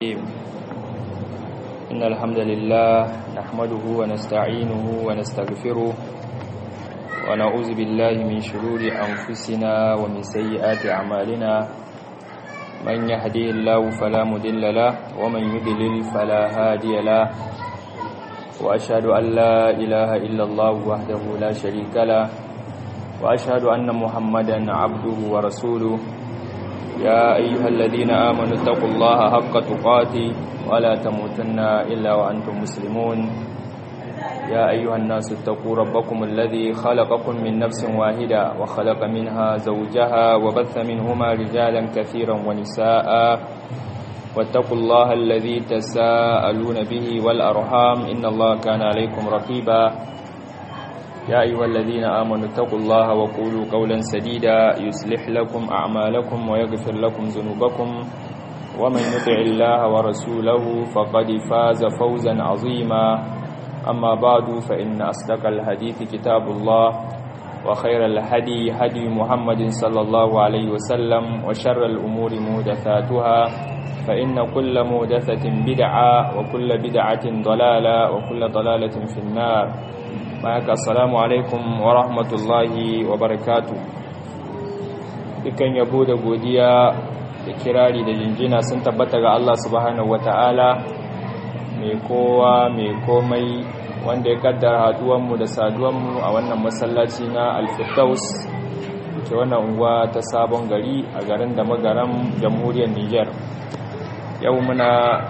الرحيم إن الحمد لله نحمده ونستعينه ونستغفره ونعوذ بالله من شرور أنفسنا ومن سيئات أعمالنا من يهدي الله فلا مضل له ومن يضلل فلا هادي له وأشهد أن لا إله إلا الله وحده لا شريك له وأشهد أن محمدا عبده ورسوله يا أيها الذين آمنوا اتقوا الله حق تقاته ولا تموتن إلا وأنتم مسلمون يا أيها الناس اتقوا ربكم الذي خلقكم من نفس واحدة وخلق منها زوجها وبث منهما رجالا كثيرا ونساء واتقوا الله الذي تساءلون به والأرحام إن الله كان عليكم رقيبا يا أيها الذين آمنوا اتقوا الله وقولوا قولا سديدا يصلح لكم أعمالكم ويغفر لكم ذنوبكم ومن يطع الله ورسوله فقد فاز فوزا عظيما أما بعد فإن أصدق الحديث كتاب الله وخير الهدي هدي محمد صلى الله عليه وسلم وشر الأمور مهدثاتها فإن كل مهدثة بدعة وكل بدعة ضلالة وكل ضلالة في النار mayaka assalamu alaikum wa rahmatullahi wa barakatu dukan yabo da godiya da kirari da jinjina sun tabbata ga Allah subhanahu wata'ala mai kowa mai komai wanda ya kaddara haduwanmu da saduwanmu a wannan masallaci na alfirdaus ke wannan unguwa ta sabon gari a garin da magaran jamhuriyar niger yau muna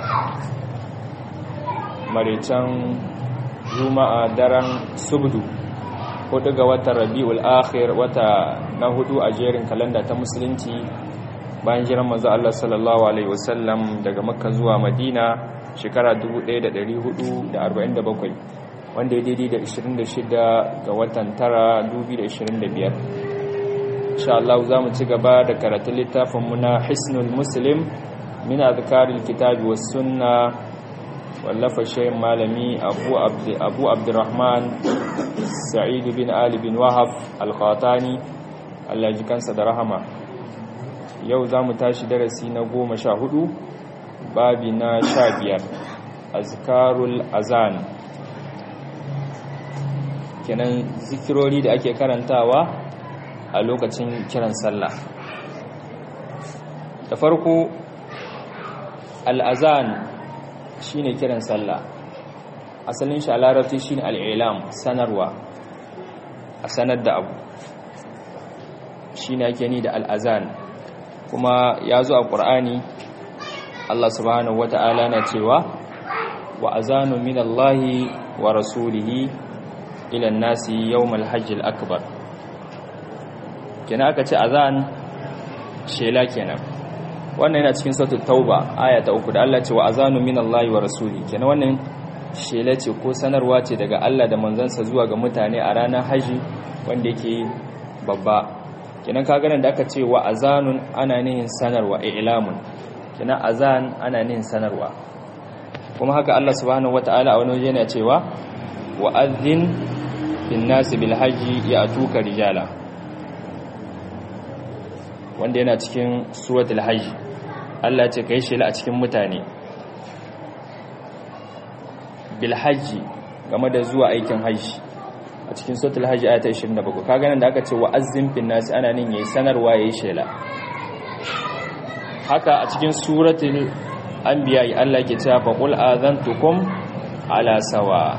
marican juma'a daren subdu hudu ga watan rabi'ul akhir wata na hudu a jerin kalanda ta musulunci bayan jiran manzo Allah sallallahu alaihi wasallam daga makka zuwa madina shekara 1447 wanda ya daidai da 26 ga watan tara 2025 insha Allah za mu ci gaba da karatun littafin mu na hisnul muslim min azkaril kitabi was sunnah wallafa shayin malami abu abdurrahman sa'id bin ali bin wahab al-khatani Allah ji kansa da rahama yau za mu tashi darasi na goma sha hudu babi na sha biyar azkarul azan kenan zikirori da ake karantawa a lokacin kiran sallah da farko al-azan shine kiran sallah asalin shi a larabci shine al'ilam sanarwa a sanar da abu shine ake ni da al'azan kuma ya zo a ƙur'ani Allah subhanahu wata'ala na cewa wa azanu min Allahi wa rasulihi ilan nasi yawmal hajjil akbar kenan aka ce azan shela kenan wannan yana cikin sautul tauba aya ta uku da Allah ce wa azanu min Allah wa rasuli kenan wannan shela ce ko sanarwa ce daga Allah da manzansa zuwa ga mutane a ranar haji wanda yake babba kenan ka ganin da aka ce wa azanun ana nihin sanarwa i'lamun kenan azan ana nihin sanarwa kuma haka Allah subhanahu wataala a wani waje yana cewa wa adhin bin nasi bil haji ya atuka rijala wanda yana cikin suratul hajj Allah ce kai shela a cikin mutane bil hajji game da zuwa aikin hajji a cikin suratul hajj ayata 27 kaga nan da aka ce wa azzim fin nas ana nin yayi sanarwa yayi shela haka a cikin suratul anbiya Allah ke cewa fa qul azantukum ala sawa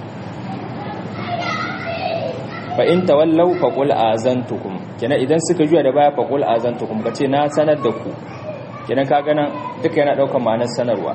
fa in tawallaw fa qul azantukum kenan idan suka juya da baya fa qul azantukum kace na sanar da ku kenan ka gana duka yana daukar ma'anar sanarwa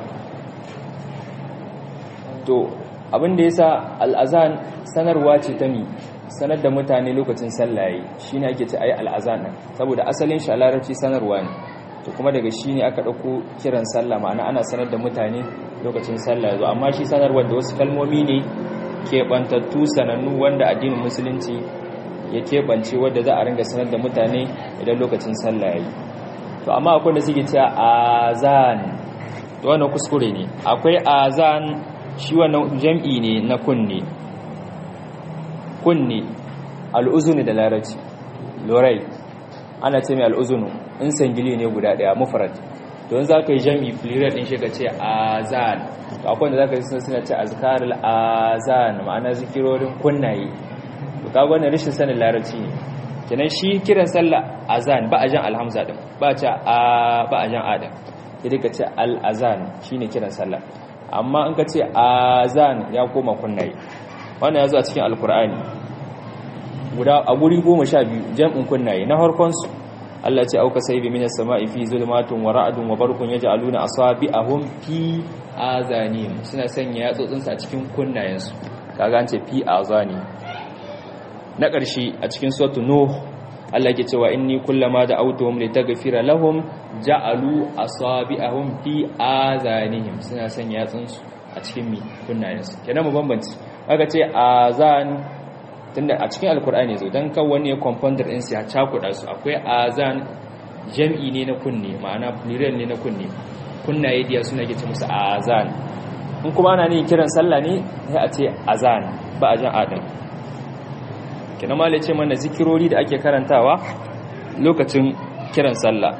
to abin da yasa al'azan sanarwa ce ta mi sanar da mutane lokacin sallaye shine ake ce ayi al'azan nan saboda asalin shi a larabci sanarwa ne to kuma daga shi ne aka dauko kiran sallah ma'ana ana sanar da mutane lokacin sallah zo amma shi sanarwar da wasu kalmomi ne keɓantattu sanannu wanda addinin musulunci ya keɓance wadda za a ringa sanar da mutane idan lokacin sallah yayi to amma akwai da suke cewa azan to wannan kuskure ne akwai azan shi wannan jam'i ne na kunne kunne al'uzuni da larabci lorai ana ce mai al'uzunu in sangili ne guda daya mufrad to in zaka yi jami'i plural din shi ka ce azan to akwai wanda zaka yi suna ce azkarul azan ma'ana zikirorin kunnaye to kaga wannan rashin sanin larabci ne kenan shi kiran sallah azan ba a jan alhamza din ba a ce a ba a jan adam sai ka ce al azan shine kiran sallah amma in ka ce azan ya koma kunnaye wannan ya zo a cikin alkur'ani guda a guri goma sha biyu jam'in kunnaye na harkonsu Allah ce auka sai bi minas sama'i fi zulmatun wa ra'dun wa barqun yaj'aluna asabi'ahum fi azanihim suna sanya yatsotsin a cikin kunnayensu kaga an ce fi azani na ƙarshe a cikin suratu nuh Allah yake cewa inni kullama da'awtuhum litaghfira lahum ja'alu asabi'ahum fi azanihim suna sanya yatsunsu a cikin mi kunnayensu kenan mu bambanci aka ce azan tunda a cikin alkur'ani zo dan kan wani compounder din sai ya cakuda su akwai azan jam'i ne na kunne ma'ana plural ne na kunne kunnaye diya suna ke ce musu azan in kuma ana ne kiran sallah ne sai a ce azan ba a jan adam kina mala ce mana zikirori da ake karantawa lokacin kiran sallah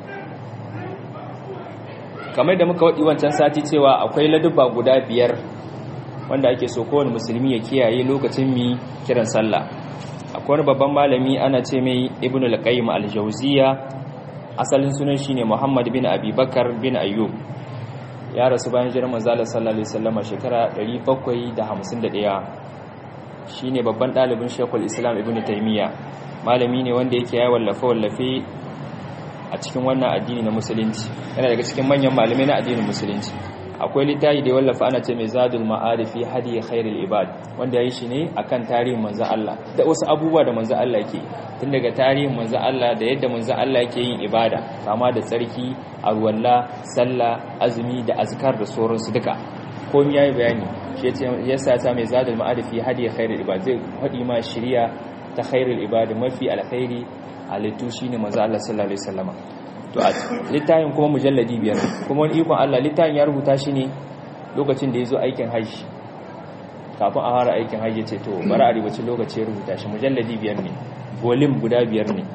kamar da muka wadi wancan sati cewa akwai ladubba guda biyar wanda ake so kowane musulmi ya kiyaye lokacin mi kiran sallah akwai wani babban malami ana ce mai ibn al-qayyim al-jawziya asalin sunan shine muhammad bin abubakar bin ayyub ya rasu bayan jiran manzo sallallahu alaihi wasallam shekara 751 shine babban dalibin shekul islam ibn taymiya malami ne wanda yake ya wallafa wallafe a cikin wannan addini na musulunci yana daga cikin manyan malamai na addinin musulunci akwai littafi da ya wallafa ana ce mai zadul ma'arifi hadi khairul ibad wanda yayi shi ne akan tarihin manzo Allah da wasu abubuwa da manzo Allah yake tun daga tarihin manzo Allah da yadda manzo Allah yake yin ibada kama da tsarki arwalla sallah azumi da azkar da sauransu duka komai yayi bayani shi yasa ta mai zadul ma'arifi hadi khairul ibad zai hadi ma shiriya ta khairul ibad mafi alkhairi halittu shine manzo Allah sallallahu alaihi wasallama to a littafin kuma mujalladi biyar kuma wani ikon Allah littafin ya rubuta shi ne lokacin da ya zo aikin hajji kafin a fara aikin hajji ce to bari a ribaci lokaci ya rubuta shi mujalladi biyar ne bolim guda biyar ne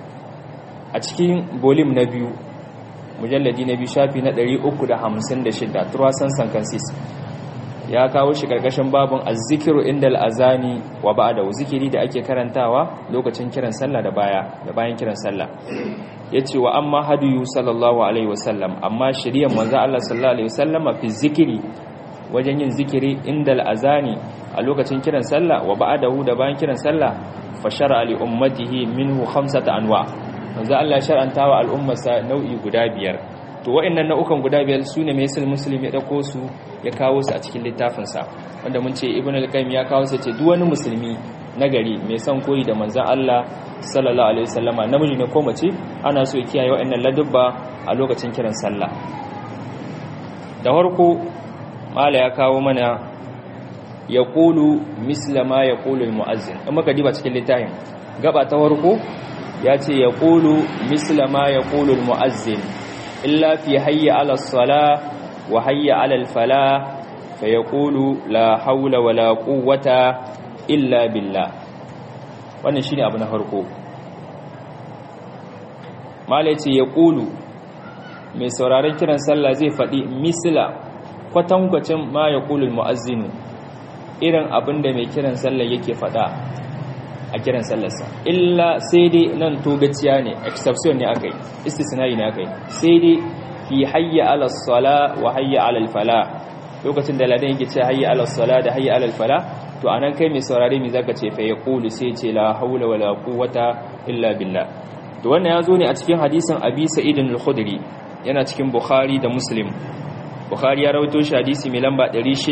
a cikin bolim na biyu mujalladi na biyu shafi na 356 turasan sankansis ya kawo shi karkashin babin azzikiru indal azani wa ba'da zikiri da ake karantawa lokacin kiran sallah da baya da bayan kiran sallah yace wa amma hadiyu sallallahu alaihi wasallam amma shari'ar manzo Allah sallallahu alaihi wasallam fi zikiri wajen yin zikiri indal azani a lokacin kiran sallah wa ba'dahu da bayan kiran sallah fa shar'a li ummatihi minhu khamsata anwa manzo Allah shar'anta wa al'ummarsa nau'i guda biyar to wa'annan nau'ukan guda biyar sune mai sul muslim ya dauko su ya kawo su a cikin littafin sa wanda mun ce ibnu al-qayyim ya kawo su ce duk wani musulmi nagari mai son koyi da manzon Allah sallallahu alaihi wasallama namiji ne ko mace ana so ya kiyaye wa'annan ladubba a lokacin kiran sallah da farko mala ya kawo mana ya qulu misla ma ya qulu al-muazzin in muka diba cikin littafin gaba ta farko ya ce ya qulu misla ma ya qulu al-muazzin illa fi hayya ala as-salah wa hayya ala al-falah fa yaqulu la hawla wala quwwata illa billah wannan shine abu na farko mala ce ya ƙulu mai sauraron kiran sallah zai faɗi misila kwatankwacin ma ya ƙulul mu'azzinu irin abin da mai kiran sallah yake faɗa a kiran sallarsa illa sai dai nan togaciya ne exception ne aka yi istisnai ne aka yi sai dai fi hayya ala sala wa hayya ala fala lokacin da ladan yake ce hayya ala sala da hayya ala fala to anan kai mai saurare me zaka ce fa ya qulu sai ce la haula wala quwwata illa billah to wannan yazo ne a cikin hadisin Abi Sa'id al-Khudri yana cikin Bukhari da Muslim Bukhari ya rawaito shi hadisi mai lamba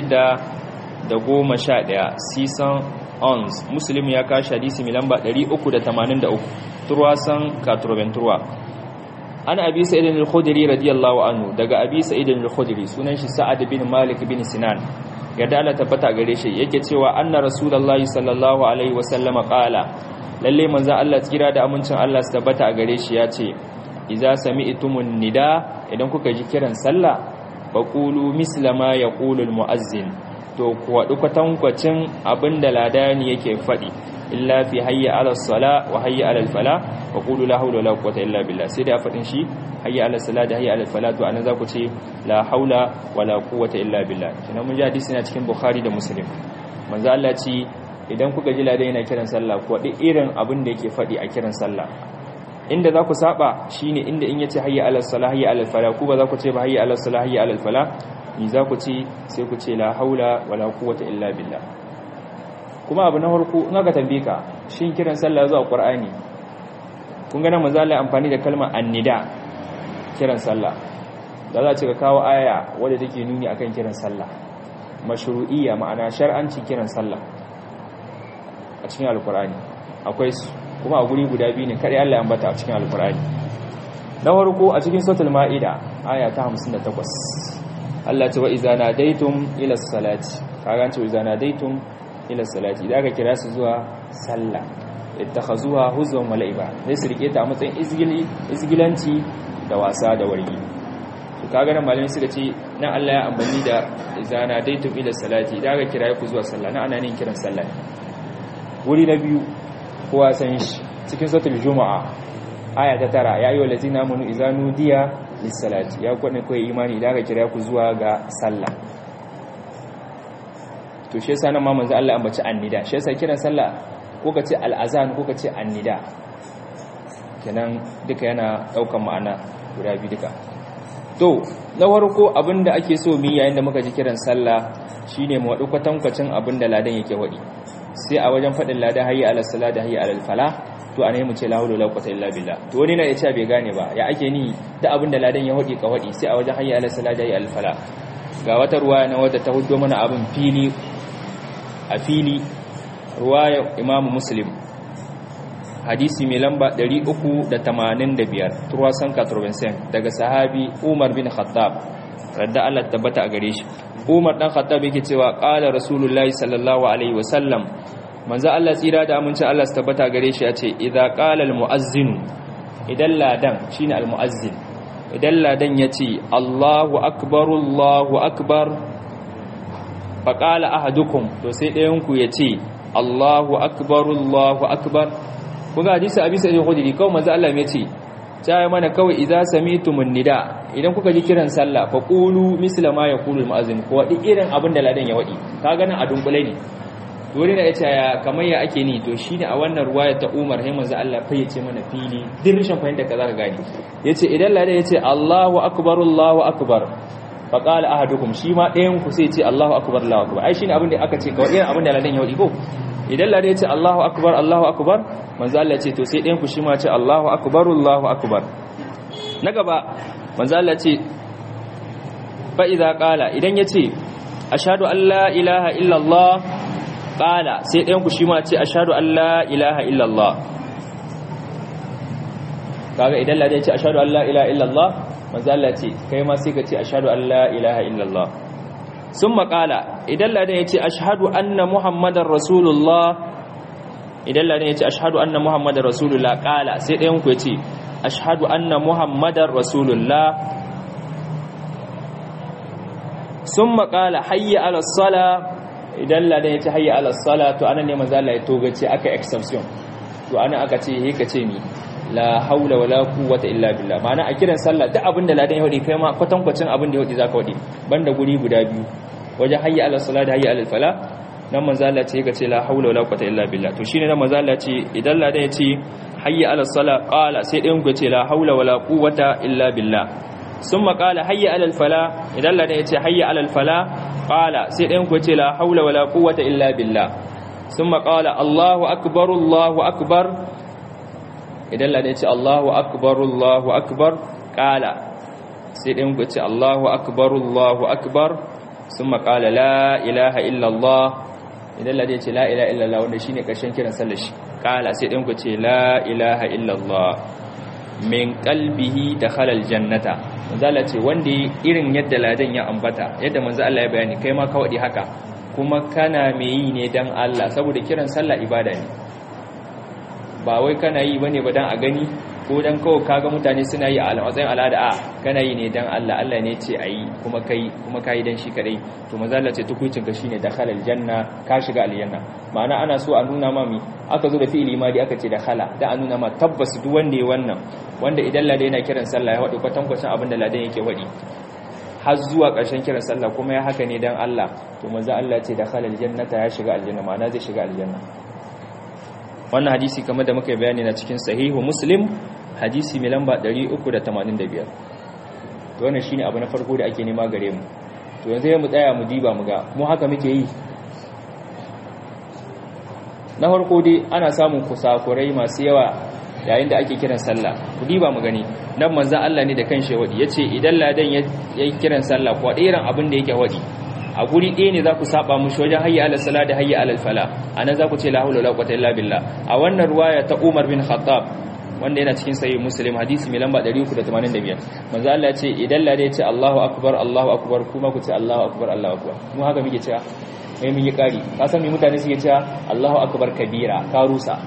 611 sisan ons Muslim ya kashi hadisi mai lamba 383 turwasan katurbenturwa ana Abi Sa'id al-Khudri radiyallahu anhu daga Abi Sa'id al-Khudri sunan shi Sa'ad bin Malik bin Sinan yadda Allah tabbata gare shi yake cewa anna rasulullahi sallallahu alaihi wasallama qala lalle manzo Allah tsira da amincin Allah su tabbata a gare shi yace idza sami'tumun nida idan kuka ji kiran sallah faqulu misla ma yaqulu almu'azzin to ku wadu kwatankwacin abinda ladani yake fadi illa fi hayya ala sala wa hayya ala fala wa qulu la hawla wala quwwata illa billah sai da fadin shi hayya ala sala da hayya ala fala to anan za ku ce la haula wala quwwata illa billah kina mun ji hadisi na cikin bukhari da muslim manzo Allah ce idan kuka ji ladan yana kiran sallah ko duk irin abin da yake fadi a kiran sallah inda za ku saba shine inda in yace hayya ala salah hayya ala fala ku ba za ku ce ba hayya ala salah hayya ala fala ni za ku ce sai ku ce la haula wala quwwata illa billah kuma abu na farko in aka tambaye ka shin kiran sallah zuwa qur'ani kun ga nan manzo Allah amfani da kalmar annida kiran sallah da za ce ka kawo aya wadda take nuni akan kiran sallah mashru'iyya ma'ana shar'anci kiran sallah a cikin alqur'ani akwai su kuma a guri guda biyu ne kare Allah ya ambata a cikin alkur'ani na farko a cikin suratul maida aya ta 58 Allah ce wa iza nadaitum ila salati kaga ce wa iza nadaitum ila salati idan ka kira su zuwa sallah ittakhazuha huzwan wa la'iba sai su rike ta a matsayin izgili izgilanci da wasa da wargi to kaga nan malamin suka ce nan Allah ya ambani da iza nadaitum ila salati idan ka kira ku zuwa sallah nan ana nin kiran sallah wuri na biyu kowa san shi cikin sautul juma'a aya ta tara ya yi wa lazina munu izanu diya lissalati ya kwaɗin kawai imani idan aka kira ku zuwa ga sallah to shi yasa nan ma manzo Allah ambaci annida shi yasa kiran sallah ko ka ce al'azan ko ka ce annida kenan duka yana daukan ma'ana guda biyu duka to na farko abinda ake so mu yayin da muka ji kiran sallah shine mu wadu kwatankwacin abinda ladan yake wadi sai a wajen faɗin lada hayya ala sala da hayya ala fala to a mu ce la hawla wala quwwata illa billah to wani na ya ce bai gane ba ya ake ni da abin da ladan ya hodi ka hodi sai a wajen hayya ala sala da hayya ala fala ga wata ruwaya na wadda ta huddo mana abin fili a fili ruwaya imamu muslim hadisi mai lamba 385 turwasan katurbensen daga sahabi umar bin khattab radda Allah tabbata a gare shi Umar dan Khattab yake cewa qala Rasulullahi sallallahu alaihi wasallam manzo Allah tsira da amincin Allah su tabbata gare shi yace idza qala almuazzin idan ladan shine almuazzin idan ladan yace Allahu akbar Allahu akbar fa qala ahadukum to sai ɗayan ku yace Allahu akbar Allahu akbar kuga hadisi abi sai khudri kawai manzo Allah ya ce ta mana kawai idza sami'tumun nida idan kuka ji kiran sallah fa qulu misla ma yaqulu al-mu'azzin ko wadi irin abin da ladan ya wadi ka ganin a dunkule ne dole ne yace ya kamar ya ake ni to shine a wannan ruwaya ta Umar sai manzo Allah fa yace mana fili din rishin fahimta ka zaka gani yace idan ladan yace Allahu akbar Allahu akbar fa qala ahadukum shi ma ɗayan ku sai yace Allahu akbar Allahu akbar ai shine abin da aka ce kawai irin abin da ladan ya wadi ko idan ladan yace Allahu akbar Allahu akbar manzo Allah ce to sai ɗayan ku shi ma ce Allahu akbar Allahu akbar na gaba manzo Allah ce fa idza qala idan yace ashhadu an la ilaha illa Allah qala sai ɗayan ku shi ma ce ashhadu an la ilaha illa Allah kaga idan ladan yace ashhadu an la ilaha illa Allah manzo Allah ce kai ma sai ka ce ashhadu an la ilaha illa Allah summa qala idan ladan yace ashhadu anna muhammadar rasulullah idan ladan ya ce ashhadu anna muhammadar rasulullah kala sai ɗayan ku ya ce ashhadu anna muhammadar rasulullah sun makala hayya ala sala idan ladan ya ce hayya ala sala to anan ne manzo Allah ya togace aka exception to anan aka ce he ka ce mi la haula wala quwwata illa billah ma'ana a kiran sallah duk abinda ladan ya hodi kai ma kwatankwacin abin da ya hodi zaka hodi banda guri guda biyu wajen hayya ala sala da hayya ala fala nan manzo Allah ce ce la haula wala quwwata illa billah to shine nan manzo Allah ce idan ladan ya ce hayya ala sala qala sai ɗayan ku ce la haula wala quwwata illa billah summa qala hayya ala fala idan ladan ya ce hayya ala fala qala sai ɗayan ku ce la haula wala quwwata illa billah summa qala Allahu akbar Allahu akbar idan ladan ya ce Allahu akbar Allahu akbar qala sai ɗayan ku ce Allahu akbar Allahu akbar summa qala la ilaha illa Allah idan lade ce la ilaha illallah wanda shine karshen kiran sallar shi kala sai din ku ce la ilaha illallah min qalbihi dakhala aljannata manzo Allah ce wanda irin yadda ladan ya ambata yadda manzo Allah ya bayani kai ma ka wadi haka kuma kana me yi ne dan Allah saboda kiran sallah ibada ne ba wai kana yi bane ba dan a gani ko dan kawai kaga mutane suna yi a matsayin al'ada a kana yi ne dan Allah Allah ne ce ayi kuma kai kuma kai dan shi kadai to manzo Allah ce tukuicin ka shine dakhala aljanna ka shiga aljanna ma'ana ana so a nuna ma mi aka zo da fi'ili ma dai aka ce dakhala da a nuna ma tabbas duk wanda ya wannan wanda idan ladan yana kiran sallah ya wadi kwatankwacin abin da ladan yake wadi har zuwa ƙarshen kiran sallah kuma ya haka ne dan Allah to manzo Allah ce dakhala aljannata ya shiga aljanna ma'ana zai shiga aljanna wannan hadisi kamar da muka yi bayani na cikin sahihu muslim hadisi mai lamba 385 to wannan shine abu na farko da ake nema gare mu to yanzu ya mu tsaya mu diba mu ga mu haka muke yi na farko dai ana samun kusakurai masu yawa yayin da ake kiran sallah ku diba mu gani nan manzon Allah ne da kanshi wadi yace idan ladan yayi kiran sallah ko irin abin da yake wadi a guri ɗaya ne za ku saba mushi wajen hayya ala sala da hayya ala fala anan za ku ce la hawla wala quwwata illa billah a wannan ruwaya ta Umar bin Khattab wanda yana cikin sahih Muslim hadisi mai lamba 385 manzo Allah ya ce idan la ya ce Allahu akbar Allahu akbar kuma ku ce Allahu akbar Allahu akbar mu haka muke cewa mai mun yi kari ka san me mutane suke cewa Allahu akbar kabira ka rusa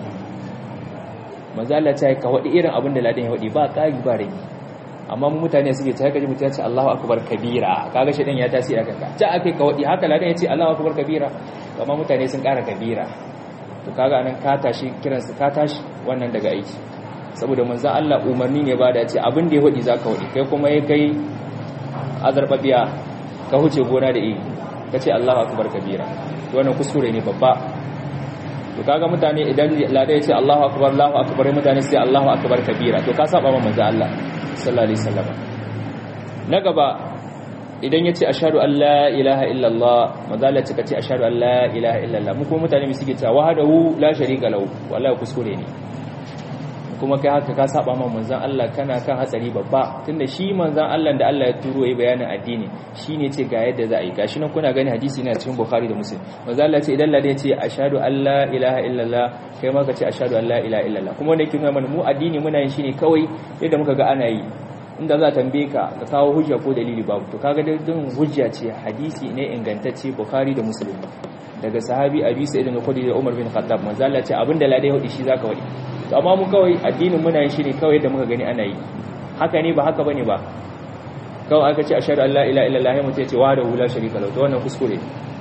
manzo Allah ya ce ka wadi irin abin da ladan ya wadi ba kari ba rage amma mu mutane suke ta kaji mutum ya ce Allahu akbar kabira kaga shi ya tasiri kanka ta akai ka wadi haka ladan ya ce Allahu akbar kabira amma mutane sun kara kabira to kaga anan ka tashi kiran su ka tashi wannan daga aiki saboda manzon Allah umarni ne ba da ce abin da ya wadi zaka wadi kai kuma yayi kai azarbabiya ka huce gona da iri kace Allahu akbar kabira to wannan kuskure ne babba to kaga mutane idan ladan ya ce Allahu akbar Allahu akbar mutane sai Allahu akbar kabira to ka saba ma manzon Allah sallallahu alaihi wasallam na gaba idan yace ashhadu an la ilaha illallah madalla ce kace ashhadu an la ilaha illallah mu kuma mutane mu suke cewa wahdahu la sharika lahu wallahi kuskure ne kuma kai haka ka saba ma manzon Allah kana kan hatsari babba tunda shi manzon Allah da Allah ya turo yi bayanin addini shine ce ga yadda za a yi gashi nan kuna gani hadisi ne a cikin Bukhari da Muslim manzon Allah ce idan ladan ce ashhadu an la ilaha illallah kai ma ka ce ashhadu an la ilaha illallah kuma wanda yake nuna mana mu addini muna yin shi ne kawai yadda muka ga ana yi inda za tambaye ka ka kawo hujja ko dalili babu to kaga din hujja ce hadisi ne ingantacce Bukhari da Muslim daga sahabi Abi Sa'id al-Khudri da Umar bin Khattab manzo Allah ce abinda ladai hudi shi zaka wadi to amma mu kawai addinin muna yin shi ne kawai yadda muka gani ana yi haka ne ba haka bane ba kawai aka ce ashhadu an la ilaha illallah ya mutai ce wa da la sharika lahu to wannan kuskure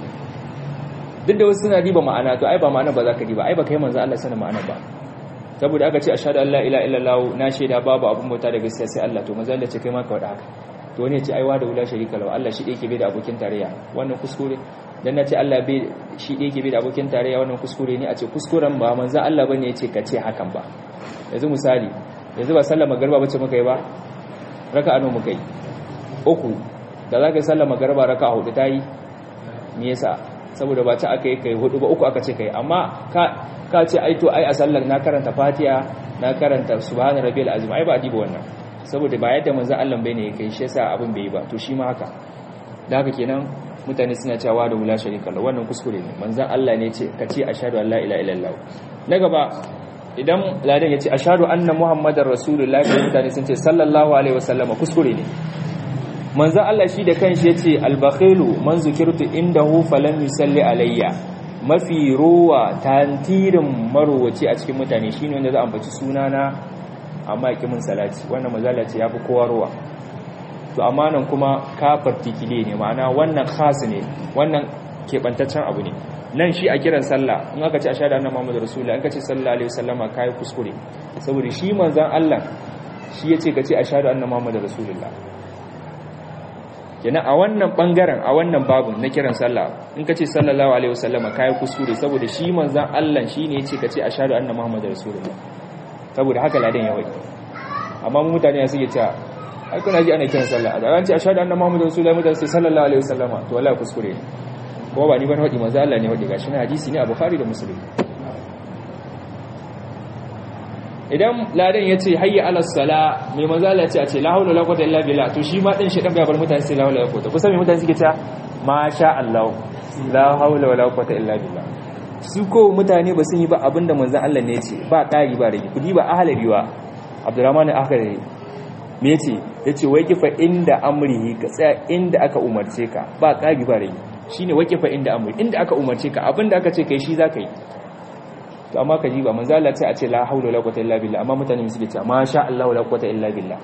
duk da wasu suna diba ma'ana to ai ba ma'ana ba za ka diba ai ba kai manzo Allah sanin ma'ana ba saboda aka ce ashhadu an la ilaha illallah na shaida babu abun bauta da gaskiya sai Allah to manzo Allah ce kai ma ka wada haka to wani ya ce ai wa da wula sharika lahu Allah shi yake bai da abokin tarayya wannan kuskure dan nace Allah bai shi yake bai da abokin tarayya wannan kuskure ne a ce kuskuren ba manzo Allah bane ya ce ka ce hakan ba yanzu misali yanzu ba sallama garba bace muka yi ba raka'a nawa muka yi uku da zaka yi sallama garba raka'a hudu tayi me yasa saboda ba ta aka yi kai hudu ba uku aka ce kai amma ka ka ce ai to ai a sallar na karanta fatiha na karanta subhana rabbiyal azim ai ba a diba wannan saboda ba yadda manzo Allah bai ne kai shi yasa abin bai yi ba to shi ma haka da haka kenan mutane suna cewa da wula sharika Allah wannan kuskure ne manzo Allah ne ce ka ce ashhadu an la ilaha illallah na gaba idan ladan ya ce ashhadu anna muhammadar rasulullahi mutane sun ce sallallahu alaihi wasallama kuskure ne manzo Allah shi da kanshi yace al-bakhilu man zukirtu indahu falam yusalli alayya mafi ruwa tantirin marowaci a cikin mutane shine wanda za a ambaci sunana amma yake mun salati wannan mazala ce yafi kowa ruwa to amma nan kuma kafar tikile ne ma'ana wannan khas ne wannan kebantaccen abu ne nan shi a kiran sallah in aka ce ashhadu anna muhammadar rasulullah in ka ce sallallahu alaihi wasallama kai kuskure saboda shi manzon Allah shi yace ka ce ashhadu anna muhammadar rasulullah kenan a wannan bangaren a wannan babun na kiran sallah in ka ce sallallahu alaihi wasallama kai kuskure saboda shi manzon Allah shine yace ka ce ashhadu anna muhammadar rasulullah saboda haka ladan ya wai amma mu mutane suke cewa ai kuna ji ana kiran sallah da ran ce ashhadu anna muhammadar rasulullah mutane sai sallallahu alaihi wasallama to wallahi kuskure ne ko ba ni ban wadi manzo Allah ne wadi gashi na hadisi ne a Bukhari da Muslim idan ladan ya ce hayya ala sala mai manzo Allah ya ce a ce la haula wala quwwata illa billah to shi ma din shi dan bai bar mutane sai la haula wala quwwata kusa mai mutane suke cewa ma sha Allah la haula wala quwwata illa billah su ko mutane ba sun yi ba abinda manzo Allah ne ya ce ba ƙari ba rage kudi ba ahlariwa Abdurrahman al-Akhari me yace yace wai kifa inda amrihi ka tsaya inda aka umarce ka ba ƙari ba rage shine wai kifa inda amri inda aka umarce ka abinda aka ce kai shi zaka yi to amma ka ji ba manzo Allah ce a ce la haula wala quwwata illa billah amma mutane suke cewa ma sha Allah wala quwwata illa billah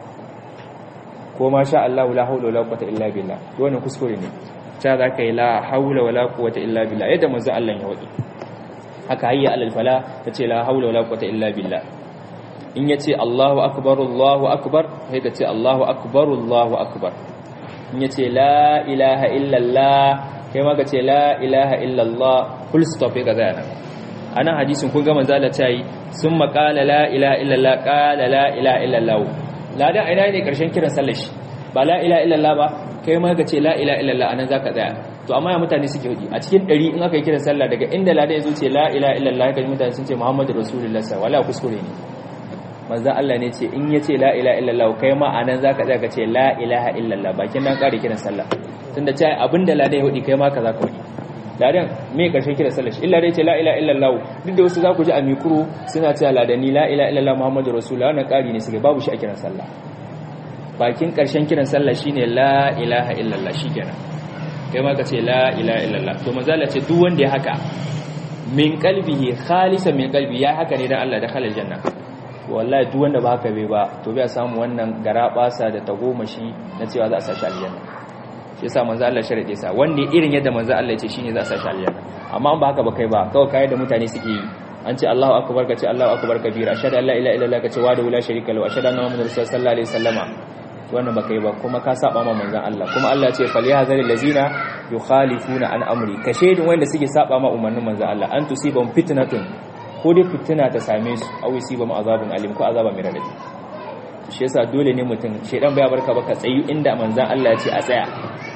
ko ma sha Allah la haula wala quwwata illa billah to wannan kuskure ne ta za ka yi la haula wala quwwata illa billah yadda manzo Allah ya wadi haka hayya alal fala tace la haula wala quwwata illa billah in yace Allahu akbar Allahu akbar sai ka ce Allahu akbar Allahu akbar in yace la ilaha illa Allah kai ma ka ce la ilaha illa Allah full stop ka zaya anan hadisin kun ga manzo Allah ta yi summa qala la ilaha illa Allah qala la ilaha illa Allah ladan ina ne karshen kiran sallar shi ba la ilaha illa Allah ba kai ma ka ce la ilaha illa Allah anan zaka tsaya to amma ya mutane suke hudi a cikin ɗari in aka yi kiran sallah daga inda lada ya zo ce la ilaha illallah kan mutane sun ce muhammadu rasulullah sallallahu alaihi kuskure ne manzo Allah ne ce in ya ce la ilaha illallah kai ma anan zaka tsaya ka ce la ilaha illallah bakin nan kare kiran sallah tunda ce abinda lada ya hudi kai ma ka zaka hudi ladan me karshen kiran sallah shi illa dai ce la ilaha illallah duk da wasu za ku ji a mikro suna cewa ladani la ilaha illallah muhammadu rasulullah wannan kari ne suke babu shi a kiran sallah bakin karshen kiran sallah shine la ilaha illallah shikenan kai ma ka ce la ilaha illallah to manzala ce duk wanda ya haka min qalbihi khalisan min qalbi ya haka ne dan Allah da khalal janna wallahi duk wanda ba haka bai ba to bai samu wannan garabasa da tagomashi na cewa za a sashi aljanna shi yasa manzo Allah sharade sa wanda irin yadda manzo Allah ya ce shine za a sashi aljanna amma ba haka ba kai ba kawai kai da mutane suke yi an ce Allahu akbar ka ce Allahu akbar kabira ashhadu an la ilaha illallah ka ce wa da la sharika lahu ashhadu anna muhammadar rasulullah sallallahu alaihi wasallama wannan baka yi ba kuma ka saba ma manzon Allah kuma Allah ce fal yahzar allazina yukhalifuna an amri ka shedin wanda suke saba ma umarnin manzon Allah an tusibam fitnatun ko dai fitina ta same su aw yusibam azabun alim ko azaba mai radadi shi yasa dole ne mutum shedan baya barka baka tsayi inda manzon Allah ya ce a tsaya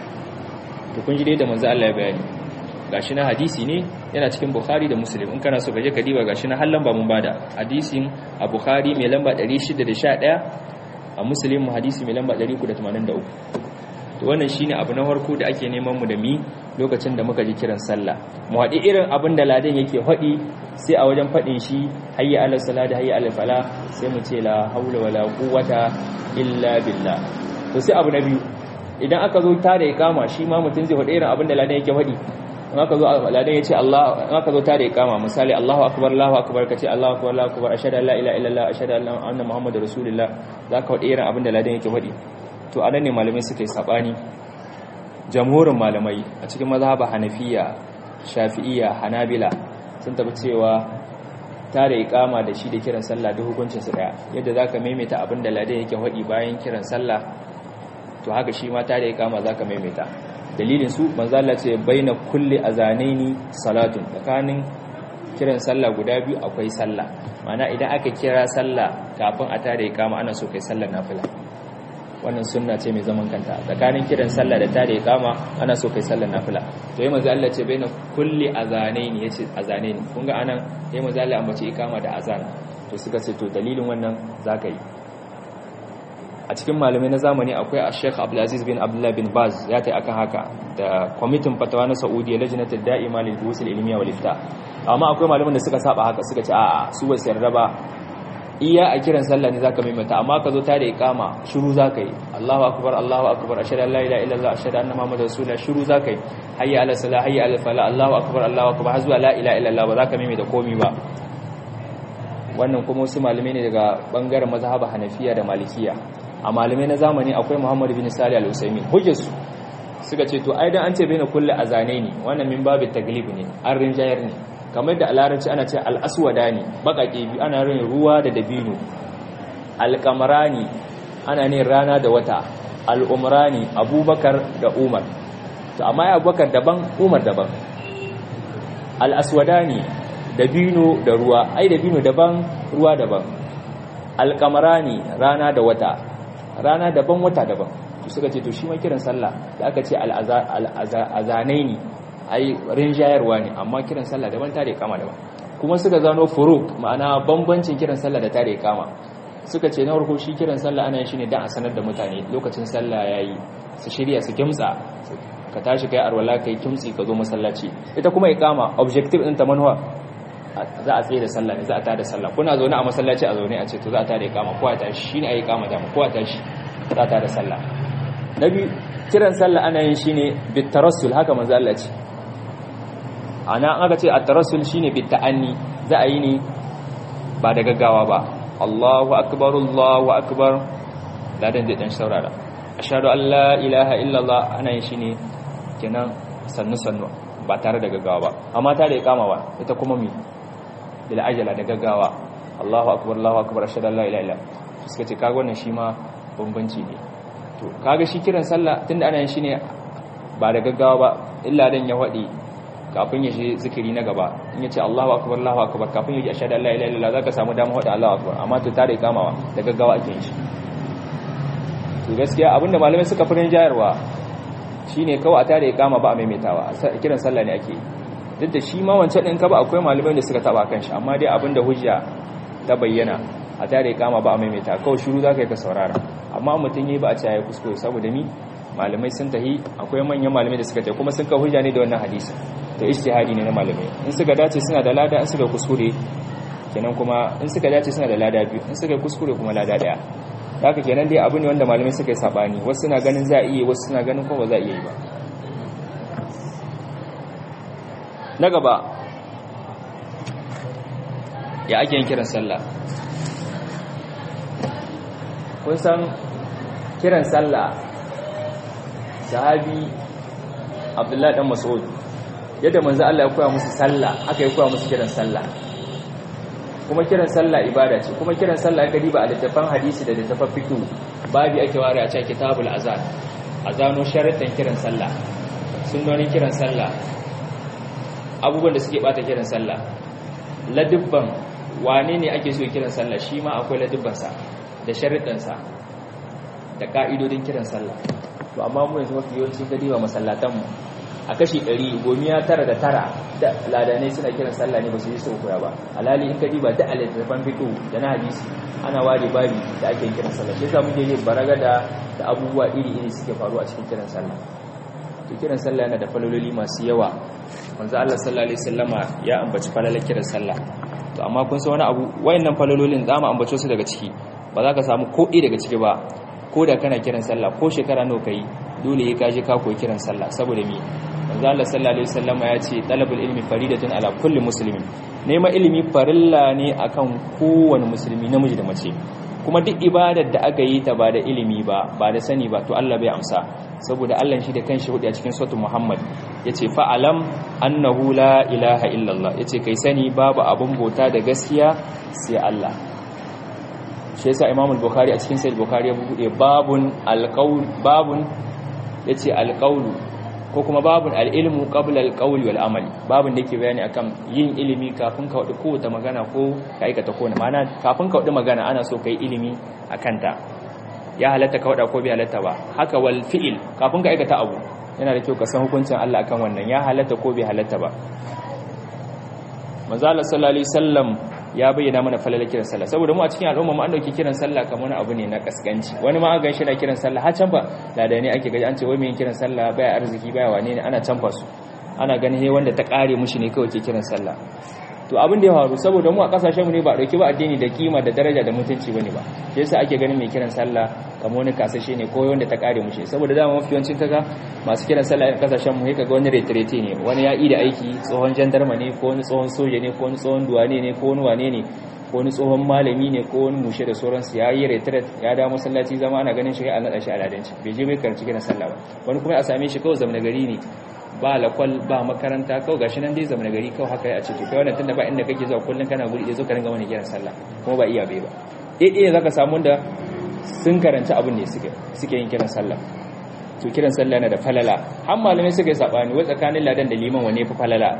to kun ji dai da manzon Allah ya bayani gashi na hadisi ne yana cikin Bukhari da Muslim in kana so ka je ka diba gashi na hallan ba mun bada hadisin a Bukhari mai lamba 611 a muslim hadisi mai lamba 383 to wannan shine abu na farko da ake neman mu da mi lokacin da muka ji kiran sallah mu haɗi irin abin da ladan yake haɗi sai a wajen faɗin shi hayya ala salati hayya ala fala sai mu ce la haula wala quwwata illa billah to sai abu na biyu idan aka zo ta da ikama shi ma mutum zai haɗi irin abin da ladan yake haɗi in aka zo ladan ya ce Allah in aka zo ta da ikama misali Allahu akbar Allahu akbar kace Allahu akbar Allahu akbar ashhadu an la ilaha illallah ashhadu anna muhammadar rasulullah zaka wadi irin abin da ladan yake wadi to anan ne malamai suka yi sabani jamhurin malamai a cikin mazhaba Hanafiya Shafi'iyya Hanabila sun tabbata cewa ta da ikama da shi da kiran sallah da hukuncin su daya yadda zaka maimaita abin da ladan yake wadi bayan kiran sallah to haka shi ma ta da ikama zaka maimaita dalilin su manzo Allah ce baina kulli azanaini salatun tsakanin kiran sallah guda biyu akwai sallah mana idan aka kira sallah kafin a tare ikama ana so kai sallar nafila wannan sunna ce mai zaman kanta tsakanin kiran sallah da tare ikama ana so kai sallar nafila to yayin manzo Allah ce baina kulli azanaini yace azanaini kun ga anan yayin manzo Allah ambace ikama da azan to suka ce to dalilin wannan zaka yi a cikin malamai na zamani akwai a sheikh abdulaziz bin abdullah bin baz ya ta akan haka da kwamitin fatawa na saudiya lajinatul da'ima lil busul ilmiya wal ifta amma akwai malaman da suka saba haka suka ce a'a su ba su yarda ba iya a kiran sallah ne zaka maimaita amma ka zo ta da iqama shiru zaka yi Allahu akbar Allahu akbar ashhadu an la ilaha illallah ashhadu anna muhammadar rasulullah shiru zaka yi hayya ala salah hayya ala falah Allahu akbar Allahu akbar har zuwa la ilaha illallah ba zaka maimaita komai ba wannan kuma wasu malamai ne daga bangaren mazhaba hanafiya da malikiya a malamai na zamani akwai muhammadu bin sali al-usaimin hujjarsu suka ce to ai dan an ce bai na kulle azane ne wannan min babu taglib ne an rinjayar ne kamar da a larabci ana ce al-aswada ne bakake biyu ana rin ruwa da dabino al-qamarani ana ne rana da wata al-umrani abubakar da umar to amma ya abubakar daban umar daban al-aswadani dabino da ruwa ai dabino daban ruwa daban al-qamarani rana da wata rana daban wata daban to suka ce to shi ma kiran sallah da aka ce al'azanai ne ai rinjayarwa ne amma kiran sallah daban tare kama daban kuma suka zano furuk ma'ana bambancin kiran sallah da tare kama suka ce na farko shi kiran sallah ana yin shi ne dan a sanar da mutane lokacin sallah yayi su shirya su kimtsa ka tashi kai arwala kai kimtsi ka zo masallaci ita kuma iqama objective din ta manuwa za a tsaye da sallah ne za a tada sallah kuna zaune a masallaci a zaune a ce to za a tada iqama ko a tashi shine ayi iqama da ko a tashi za a tada sallah nabi kiran sallah ana yin shine bitarassul haka manzo Allah ce ana aka ce at-tarassul shine bita'anni za a yi ne ba da gaggawa ba Allahu akbar Allahu akbar ladan da dan saurara ashhadu an la ilaha illallah ana yin shi ne kenan sannu sannu ba tare da gaggawa ba amma ta da ikama ba ita kuma mi bil ajala da gaggawa Allahu akbar Allahu akbar ashhadu an la ilaha illallah suka ce kaga wannan shi ma bambanci ne to kaga shi kiran sallah tunda ana yin shi ne ba da gaggawa ba illa dan ya wadi kafin ya shi zikiri na gaba in yace Allahu akbar Allahu akbar kafin ya ji ashhadu an la ilaha illallah zaka samu damar wada Allahu akbar amma to tare ikamawa da gaggawa ake yin shi to gaskiya abinda malamai suka furin jayarwa shine kawai a tare ikama ba a maimaitawa kiran sallah ne ake duk da shi ma wancan din ka ba akwai malamai da suka taba kan shi amma dai abinda hujja ta bayyana a tare ikama ba a maimaita kawai shiru zaka yi ka saurara amma mutum yayi ba a ce ya kuskure saboda mi malamai sun tahi akwai manyan malamai da suka tahi kuma sun ka hujja ne da wannan hadisi to ijtihadi ne na malamai in suka dace suna da lada in suka kuskure kenan kuma in suka dace suna da lada biyu in suka kuskure kuma lada daya haka kenan dai abu ne wanda malamai suka yi sabani wasu suna ganin za a iya wasu suna ganin kuma ba za a iya yi ba na gaba ya ake yin kiran sallah kun san kiran sallah sahabi abdullahi dan mas'ud yadda manzo Allah ya koya musu sallah haka ya koya musu kiran sallah kuma kiran sallah ibada ce kuma kiran sallah ga diba a littafin hadisi da littafin fiqh babi ake ware a cikin kitabul azan azano sharadan kiran sallah sunnonin kiran sallah abubuwan da suke bata kiran sallah ladubban wane ne ake so kiran sallah shi ma akwai ladubban sa da sharadan sa da ka'idodin kiran sallah to amma mu yanzu mafi yawanci ga diba masallatan mu a kashi 100 gomiya tara da tara da ladanai suna kiran sallah ne ba su yi su koya ba alali in ka diba da alittafan fiqh da na hadisi ana ware babi da ake kiran sallah shi yasa muke yin baragada da abubuwa iri iri suke faruwa a cikin kiran sallah to kiran sallah yana da falololi masu yawa manzo Allah sallallahu alaihi wasallama ya ambaci falalar kiran sallah to amma kun san wani abu wayannan falololin zamu ambace su daga ciki ba za ka samu ko daga ciki ba ko da kana kiran sallah ko shekara nawa kai dole ya kaje ka koyi kiran sallah saboda me manzo Allah sallallahu alaihi wasallama ya ce talabul ilmi faridatun ala kulli muslimin nema ilimi farilla ne akan kowane musulmi namiji da mace kuma duk ibadar da aka yi ta ba da ilimi ba ba da sani ba to Allah bai amsa saboda Allah shi da kanshi hudu a cikin suratul Muhammad yace fa alam annahu la ilaha illallah yace kai sani babu abun bauta da gaskiya sai Allah shi yasa Imam al-Bukhari a cikin Sahih Bukhari ya bude babun al-qaul babun yace al-qaul ko kuma babun al-ilmu qabla al-qawl wal amal babun da yake bayani akan yin ilimi kafin ka wadi kowace magana ko ka aikata ko ma'ana kafin ka wadi magana ana so kai ilimi akan ta ya halatta ka wada ko bai halatta ba haka wal fi'il kafin ka aikata abu yana da kyau ka san hukuncin Allah akan wannan ya halatta ko bai halatta ba manzo Allah sallallahu alaihi wasallam ya bayyana mana falalar kiran sallah saboda mu a cikin al'umma mu an dauki kiran sallah kamar wani abu ne na kaskanci wani ma ga shi na kiran sallah har can ba da ne ake gaji an ce wai mai kiran sallah baya arziki baya wane ne ana canfa su ana ganin he wanda ta kare mushi ne kawai ke kiran sallah to abin da ya faru saboda mu a kasashen mu ne ba dauki ba addini da kima da daraja da mutunci bane ba shi yasa ake ganin mai kiran sallah kamar wani kasashe ne ko wanda ta kare mushi saboda dama mafi yawancin kaga masu kiran sallah a kasashen mu kaga wani retrete ne wani ya da aiki tsohon jandarma ne ko wani tsohon soja ne ko wani tsohon duwane ne ko wani wane ne ko wani tsohon malami ne ko wani mushe da sauransu ya yi retret ya da masallaci zama ana ganin shi a naɗa shi a ladanci bai je bai karanci kiran sallah ba wani kuma a same shi kawai zamna gari ne ba lakwal ba makaranta kawai gashi nan dai zamana gari kawai haka a ciki kai wannan tunda ba inda kake zuwa kullun kana guri zo ka ringa wani kiran sallah kuma ba iya bai ba eh eh zaka samu wanda sun karanci abin ne suke suke yin kiran sallah to kiran sallah yana da falala har malamai suka yi sabani wai tsakanin ladan da liman wane fi falala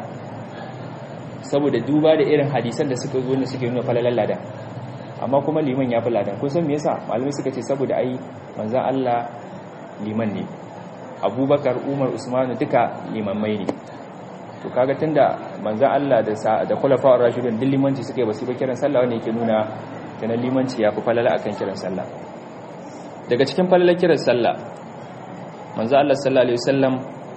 saboda duba da irin hadisan da suka zo ne suke nuna falalan ladan amma kuma liman ya fi ladan kun san me yasa malamai suka ce saboda ai manzon Allah liman ne abubakar umar usmanu duka limammai ne to kaga tunda manzan Allah da da khulafa'ur rashidun din limanci suka yi basu ba kiran sallah wanda yake nuna kenan limanci ya fi falala akan kiran sallah daga cikin falalar kiran sallah manzan Allah sallallahu alaihi wasallam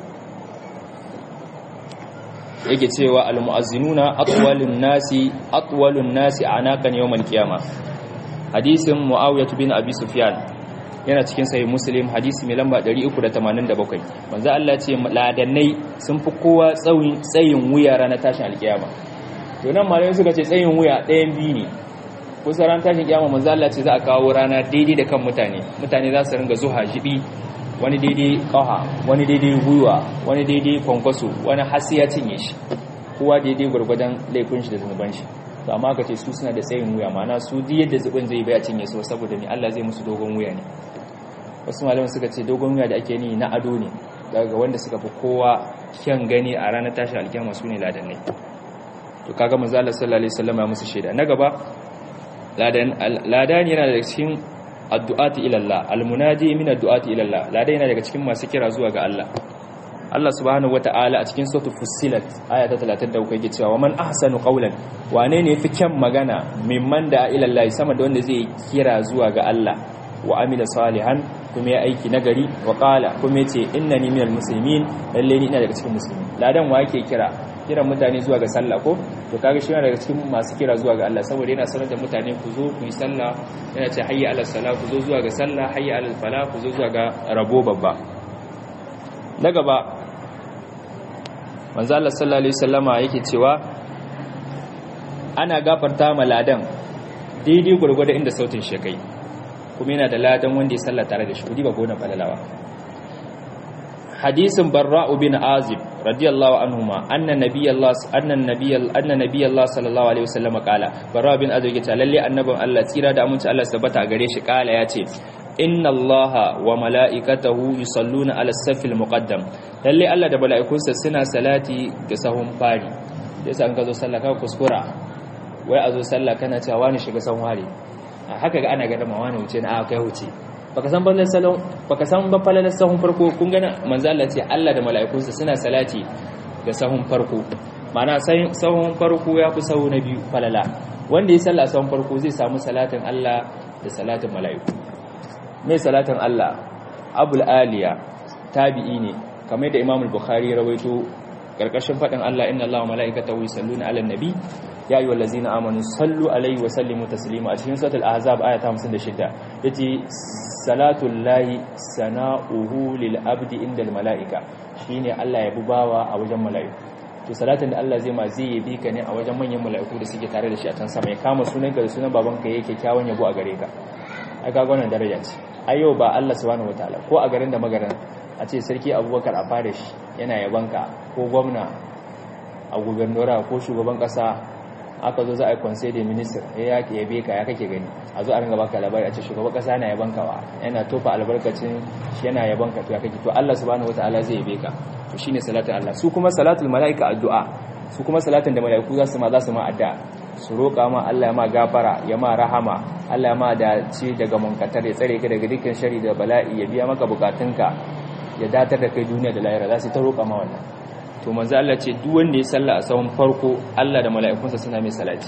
yake cewa almu'azzinuna atwalun nasi atwalun nasi anaqan yawmal qiyamah hadisin muawiyah bin abi sufyan yana cikin sahih muslim hadisi mai lamba 387 manzo Allah ce ladannai sun fi kowa tsayin tsayin wuya ranar tashin alkiyama to nan malamai suka ce tsayin wuya ɗayan biyu ne kusa ran tashin kiyama manzo Allah ce za a kawo rana daidai da kan mutane mutane za su ringa zuha jibi wani daidai ƙaha wani daidai gwiwa wani daidai kwankwaso wani hasi ya cinye shi kowa daidai gwargwadon laifin shi da zunuban shi to amma ka ce su suna da tsayin wuya ma'ana su duk yadda zubin zai bai cinye su saboda ni Allah zai musu dogon wuya ne wasu malaman suka ce dogon wuya da ake ni na ado ne daga wanda suka fi kowa kyan gani a ranar tashin alkiyama su ne ladannai to kaga manzo Allah sallallahu alaihi wasallam ya musu shaida na gaba ladan ladan yana daga cikin addu'ati ila Allah almunadi min addu'ati ila Allah ladan yana daga cikin masu kira zuwa ga Allah Allah subhanahu wata'ala a cikin suratul fussilat aya ta 33 yake cewa man ahsanu qawlan wane ne yafi kyan magana mimman da ila Allah sama da wanda zai kira zuwa ga Allah wa amila salihan kuma ya aiki nagari wa qala kuma yace innani minal muslimin lalle ni ina daga cikin musulmi ladan wa yake kira kiran mutane zuwa ga sallah ko to kaga shi yana daga cikin masu kira zuwa ga Allah saboda yana sanar da mutane ku zo ku yi sallah yana ce hayya ala salah ku zo zuwa ga sallah hayya ala fala ku zo zuwa ga rabo babba na gaba manzo Allah sallallahu alaihi wasallama yake cewa ana gafarta ma ladan daidai gurgurda inda sautin shi kai kuma yana da ladan wanda ya salla tare da shi kudi ba gona falalawa hadisin barra'u bin azib radiyallahu anhuma anna nabiyallah anna nabiyal anna nabiyallah sallallahu alaihi wasallam kala barra'u bin azib yace lalle annabin Allah tsira da aminci Allah tabbata a gare shi kala yace inna allaha wa mala'ikatahu yusalluna ala safil muqaddam lalle Allah da mala'ikunsa suna salati ga sahun fari yasa an ka zo sallah ka kuskura wai a zo sallah kana cewa wani shiga sahun fari haka ga ana gada ma wani wuce na aka wuce baka san ballan salon baka san ba falalar sahun farko kun gana manzo Allah ce Allah da mala'ikunsa suna salati ga sahun farko ma'ana sahun farko ya fi sahu na biyu falala wanda ya salla sahun farko zai samu salatin Allah da salatin mala'iku mai salatin Allah abul aliya tabi'i ne kamar da Imam al-Bukhari ya rawaito karkashin fadin Allah inna Allaha wa mala'ikatahu yusalluna 'alan nabi ya ayyuhal ladzina amanu sallu alaihi wa sallimu taslima a cikin suratul ahzab aya ta 56 yace salatul lahi sana'uhu lil abdi indal mala'ika shine Allah ya bubawa a wajen mala'iku to salatin da Allah zai ma zai yi ka ne a wajen manyan mala'iku da suke tare da shi a can sama ya kama sunanka da sunan babanka yake kyawun yabo a gare ka ai ga wannan daraja ce ai yau ba Allah subhanahu wataala ko a garin da magaran a ce sarki Abubakar a fara shi yana yabanka ko gwamna a gubernura ko shugaban kasa aka zo za a yi conseil de ministre ya yake yabe ka ya kake gani a zo a ringa baka labari a ce shugaban kasa yana yaban ka wa yana tofa albarkacin shi yana yaban ka to ya kake to Allah subhanahu wataala zai yabe ka to shine salatin Allah su kuma salatul malaika addu'a su kuma salatin da malaiku za su ma za su ma addu'a su roƙa ma Allah ya ma gafara ya ma rahama Allah ya ma dace daga munkatar ya tsare ka daga dukkan shari da bala'i ya biya maka bukatunka ya datar da kai duniya da lahira za su ta roƙa ma wannan to manzo Allah ce duk wanda ya salla a sahun farko Allah da mala'ikunsa suna mai salati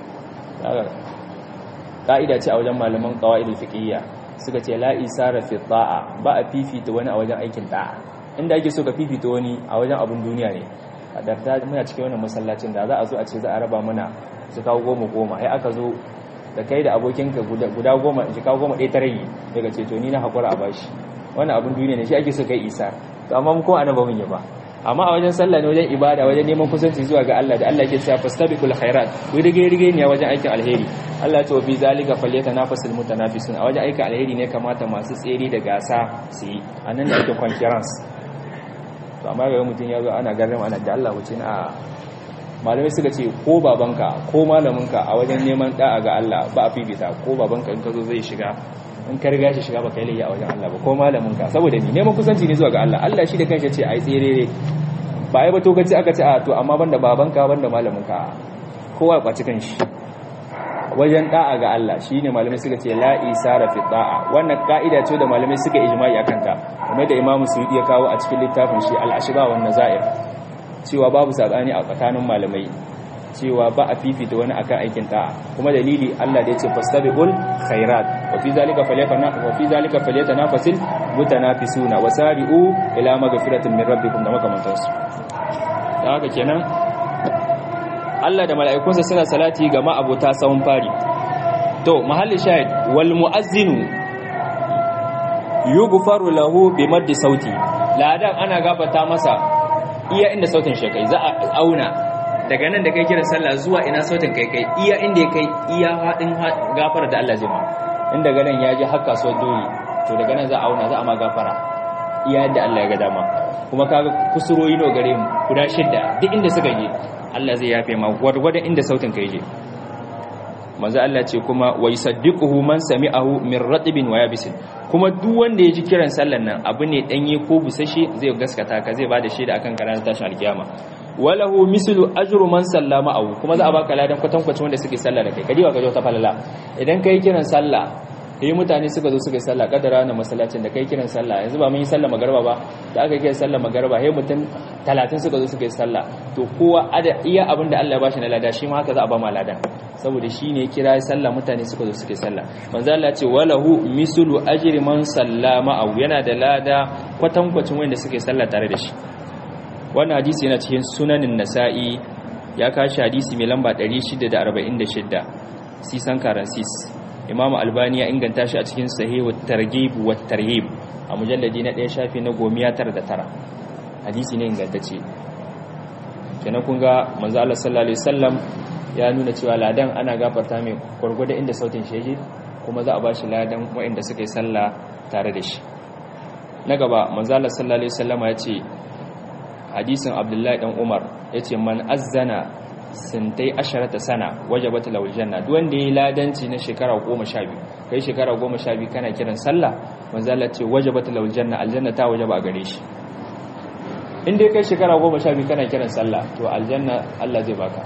ka'ida ce a wajen malaman qawaidul fiqhiyya suka ce la isara fi ta'a ba a fifita wani a wajen aikin ta'a inda ake so ka fifita wani a wajen abun duniya ne a darta muna cikin wannan masallacin da za a zo a ce za a raba mana su kawo goma goma ai aka zo da kai da abokinka guda goma in kawo goma ɗaya ta rage daga ce to ni na haƙura a bashi wannan abun duniya ne shi ake so kai isa to amma mu ko ana ba mun yi ba amma a wajen sallah ne wajen ibada wajen neman kusanci zuwa ga Allah da Allah ke cewa fastabiqul khairat ku rige rige ne wajen aikin alheri Allah ce wa fi zalika falyatanafasul mutanafisun a wajen aikin alheri ne kamata masu tsere da gasa su yi anan da ake concurrence to amma ga mutum ya zo ana garin ana da Allah wuce a malamai suka ce ko babanka ko malaminka a wajen neman da'a ga Allah ba a fifita ko babanka in ka zo zai shiga in ka riga shi shiga baka yi a wajen Allah ba ko malamin ka saboda ni neman kusanci ne zuwa ga Allah Allah shi da kanshi ce ai tsirere ba ai ba to kace aka ce a to amma banda babanka banda malamin ka kowa ya kwaci kanshi wajen da'a ga Allah shine malamai suka ce la isara fi da'a wannan ka'ida ce da malamai suka ijma'i akan ta kamar da Imam Suyuti ya kawo a cikin littafin shi al-ashba wan nazair cewa babu sabani a tsakanin malamai cewa ba a fifita wani akan aikin ta'a kuma dalili Allah da ya ce fastabiqul khairat wa fi zalika falyatana wa fi zalika falyatanafasil mutanafisuna wasari'u ila magfiratin min rabbikum da makamantansu dan haka kenan Allah da mala'ikunsa suna salati ga ma'abota sawun fari to mahalli shahid wal muazzinu yughfaru lahu bi maddi sauti ladan ana gabata masa iya inda sautin shi kai za a auna daga nan da kai kiran sallah zuwa ina sautin kai kai iya inda ya kai iya haɗin gafara da Allah zai ma in daga nan ya je har kasuwar dole to daga nan za a auna za a ma gafara iya yadda Allah ya ga dama kuma kaga kusuroyi no gare mu guda shidda duk inda suka je Allah zai yafe ma gwargwadon inda sautin kai je manzo Allah ce kuma wa yusaddiquhu man sami'ahu min ratibin wa yabisin kuma duk wanda ya ji kiran sallan nan abu ne danye ko busashe zai gaskata ka zai bada shaida akan kana tashin alkiyama walahu mislu ajru man sallama aw kuma za a baka ladan kwatankwacin wanda suke sallah da kai kadi ba ka ta falala idan kai kiran sallah eh mutane suka zo suka yi sallah kadara na masallacin da kai kiran sallah yanzu ba mun yi sallah magarba ba da aka kiran sallah magarba he mutum 30 suka zo suka yi sallah to kowa ada iya abinda Allah ya bashi na lada shi ma haka za a ba ma ladan saboda shi ne kira sallah mutane suka zo suke sallah manzo Allah ce walahu mislu ajri man sallama aw yana da lada kwatankwacin wanda suke sallah tare da shi wannan hadisi yana cikin sunanin nasa'i ya kashi hadisi mai lamba 646 sisan karansis imamu albani ya inganta shi a cikin sahihu targhib wa tarhib a mujalladi na 1 shafi na 199 hadisi ne ingantacce kenan kun ga manzo Allah sallallahu alaihi wasallam ya nuna cewa ladan ana gafarta mai gwargwada inda sautin shi kuma za a ba shi ladan waɗanda suka yi sallah tare da shi na gaba manzala sallallahu alaihi wasallama ya ce hadisin abdullahi dan umar ya ce man azzana sintai asharata sana wajabat lawul janna duk wanda yayi ladanci na shekara 12 kai shekara 12 kana kiran sallah manzala ce wajabat lawul janna aljanna ta wajaba a gare shi in dai kai shekara 12 kana kiran sallah to aljanna Allah zai baka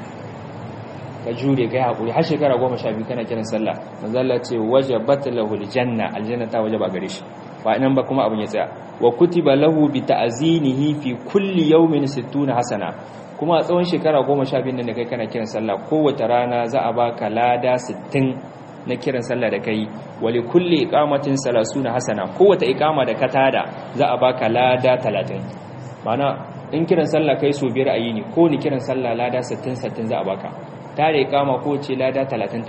ka jure kai hakuri har shekara goma sha biyu kana kiran sallah manzala ce wajabat lahul janna aljanna ta wajaba gare shi ba nan ba kuma abin ya tsaya wa kutiba lahu bi ta'zinihi fi kulli yawmin 60 hasana kuma a tsawon shekara goma sha biyu nan da kai kana kiran sallah kowace rana za a baka lada 60 na kiran sallah da kai wali kulli iqamatin 30 hasana kowace iqama da ka tada za a baka lada 30 mana in kiran sallah kai so biyar a yini ko ni kiran sallah lada 60 60 za a baka tare kama ko ce lada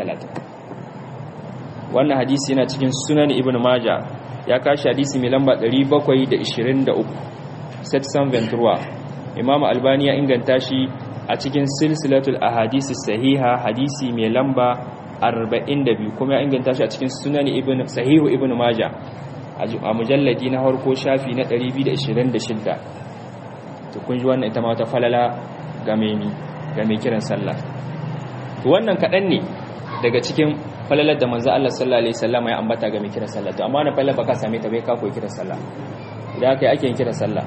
30-30 wannan hadisi yana cikin sunan ibn maja ya kashi hadisi mai lamba 723 setsan ventura imam albani ya inganta shi a cikin silsilatul ahadisi sahiha hadisi mai lamba 42 kuma ya inganta shi a cikin sunan ibn sahihu ibn maja a mujalladi na harko shafi na 226 to kun ji wannan ita ma wata falala ga mai kiran sallah wannan kaɗan ne daga cikin falalar da manzo Allah sallallahu alaihi wasallam ya ambata ga mai kiran sallah to amma na falalar baka same ta bai ka koyi kiran sallah idan kai ake yin kiran sallah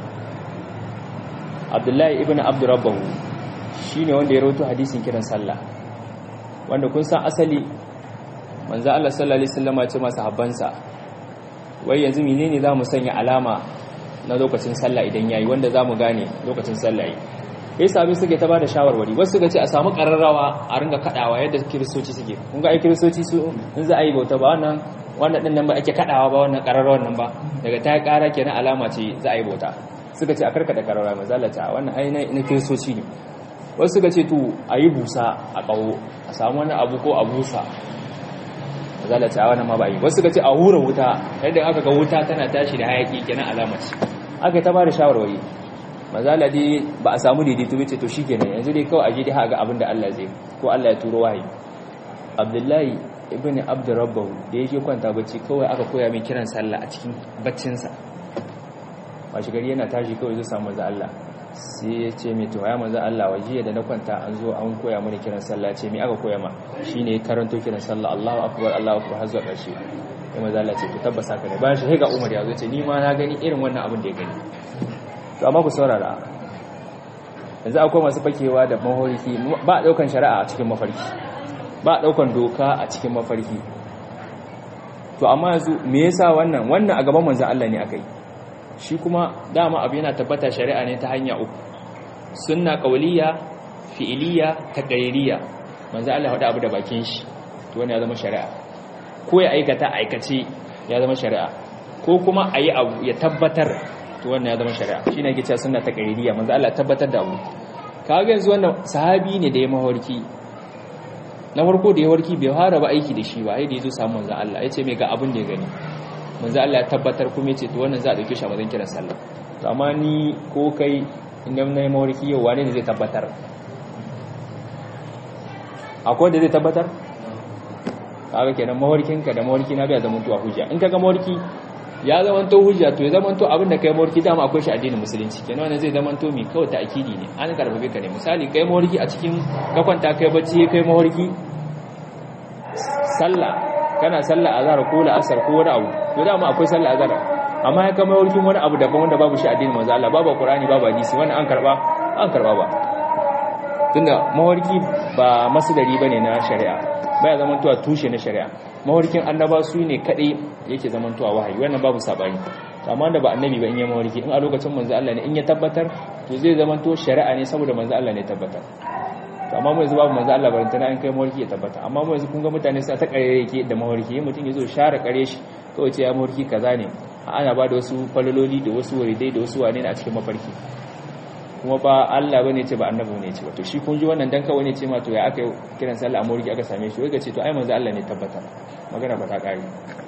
Abdullahi ibn Abdurrabbahu shine wanda ya rawaito hadisin kiran sallah wanda kun san asali manzo Allah sallallahu alaihi wasallam ya ce masa habbansa wai yanzu menene zamu sanya alama na lokacin sallah idan yayi wanda zamu gane lokacin sallah yayi ya sami suke ta ba da shawarwari wasu suka ce a samu ƙararrawa a ringa kaɗawa yadda kiristoci suke kun ga ai kiristoci su in za a yi bauta ba wannan wannan ɗin nan ba ake kaɗawa ba wannan ƙararrawan nan ba daga ta ƙara kenan alama ce za a yi bauta suka ce a karkada ƙararrawa mai zalata wannan ai na kiristoci ne wasu suka ce to a yi busa a ƙaho a samu wani abu ko a busa zalata a wannan ma ba yi wasu suka ce a hura wuta yadda aka ga wuta tana tashi da hayaƙi kenan alama ce aka ta ba da shawarwari mazala dai ba a samu daidaito bace to shikenan yanzu dai kawai aje dai haga abin da Allah zai ko Allah ya turo wahayi Abdullahi ibn Abdurrabbahu da yake kwanta bacci kawai aka koya mai kiran sallah a cikin baccin sa washi gari yana tashi kawai zai samu manzo Allah sai ya ce mai to ya manzo Allah wajiya da na kwanta an zo an koya mani kiran sallah ce me aka koya ma shine karanto kiran sallah Allahu akbar Allahu akbar har zuwa ƙarshe sai manzo Allah ce ku tabbasa ka ne bayan shi ga Umar ya zo ce ni ma na gani irin wannan abin da ya gani to amma ku saurara yanzu akwai masu fakewa da mafarki ba a daukan shari'a a cikin mafarki ba a daukan doka a cikin mafarki to amma yanzu me yasa wannan wannan a gaban manzon Allah ne akai shi kuma dama abu yana tabbata shari'a ne ta hanya uku sunna qawliya fi'liya taqririya manzon Allah hada abu da bakin shi to wannan ya zama shari'a ko ya aikata aikace ya zama shari'a ko kuma ayi abu ya tabbatar to wannan ya zama shari'a shine yake cewa sunna ta qairiya manzo Allah tabbatar da abu kaga yanzu wannan sahabi ne da ya mawarki na farko da ya warki bai fara ba aiki da shi ba sai da yazo samu manzo Allah yace me ga abin da ya gani manzo Allah ya tabbatar kuma yace to wannan za a dauke shi a mazan kiran sallah to amma ni ko kai idan nayi mawarki yau wane ne zai tabbatar akwai da zai tabbatar kaga kenan mawarkinka da mawarki na bai zama to hujja in kaga mawarki ya zama to hujja to ya zama to abin da kai mawarki dama akwai shi addinin musulunci kenan wannan zai zama to mi kawai ta akidi ne an karbabe ka ne misali kai mawarki a cikin ka kwanta kai bacci kai mawarki sallah kana sallah azhar ko la'asar ko wani abu to dama akwai sallah azhar amma ya kama mawarkin wani abu daban wanda babu shi addinin manzo Allah babu Qur'ani babu hadisi wannan an karba an karba ba tunda mawarki ba masdari bane na shari'a baya zamantowa tushe na shari'a mawarkin annaba su ne kadai yake zamantowa wahayi wannan babu sabani amma da ba annabi ba in ya mawarki in a lokacin manzo Allah ne in ya tabbatar to zai zamanto shari'a ne saboda manzo Allah ne tabbatar to amma mu yanzu babu manzo Allah barantana in kai mawarki ya tabbata amma mu yanzu kun ga mutane suna ta kare yake da mawarki mutum yazo share kare shi kawai ce ya mawarki kaza ne ana ba da wasu falaloli da wasu waridai da wasu wane ne a cikin mafarki kuma ba Allah bane ce ba annabi ne ce ba to shi kun ji wannan dan kawai ne ce ma to ya aka kiran sallah a murgi aka same shi wai ce to ai manzo Allah ne tabbata magana ba ta kare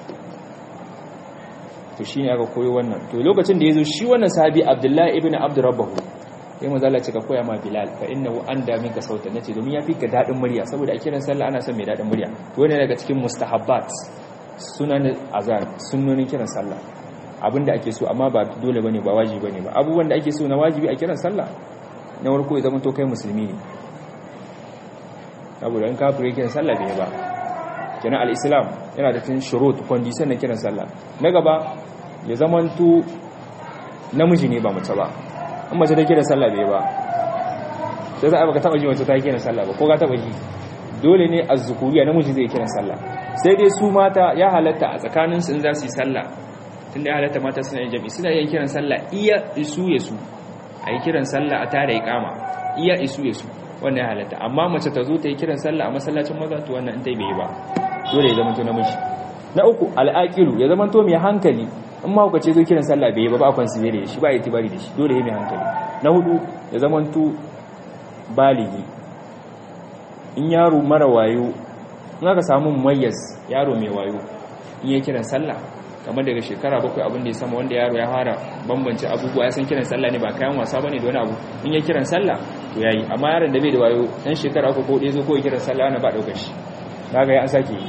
to shine aka koyo wannan to lokacin da yazo shi wannan sahabi Abdullahi ibn Abdurrabbahu sai manzo Allah ce ka koya ma Bilal fa innahu anda minka sautan nace domin ya fi ka dadin murya saboda a kiran sallah ana son mai dadin murya to wannan daga cikin mustahabbat sunan azan sunnonin kiran sallah abinda ake so amma ba dole bane ba wajibi bane ba abubuwan da ake so na wajibi a kiran sallah na warko ya zama to kai musulmi ne saboda in kafire kiran sallah bai ba kenan al-islam yana da tun shurut condition na kiran sallah na gaba ya zama to namiji ne ba mace ba in mace ta kiran sallah bai ba sai za a baka taba ji mace ta kiran sallah ba ko ka taba ji dole ne azzukuriya namiji zai kiran sallah sai dai su mata ya halatta a tsakaninsu in za su yi sallah tunda ya halatta mata suna yin jami'i suna yin kiran sallah iya isu ya su a yi kiran sallah a tare ikama iya isu ya su wannan ya halatta amma mace ta zo ta yi kiran sallah a masallacin maza to wannan in ta bai ba dole ya zamanto namiji na uku al'aqilu ya zamanto mai hankali in ma kuka ce zo kiran sallah bai ba ba kwan su da shi ba itibari da shi dole ya mai hankali na hudu ya zamanto baligi in yaro mara wayo in aka samu mumayyaz yaro mai wayo in ya kiran sallah kamar daga shekara bakwai abin da ya sama wanda yaro ya fara bambance abubuwa ya san kiran sallah ne ba kayan wasa bane da wani abu in ya kiran sallah to yayi amma yaron da bai da wayo dan shekara uku ko ɗaya zo ko ya kiran sallah ana ba daukar shi kaga ya an sake yi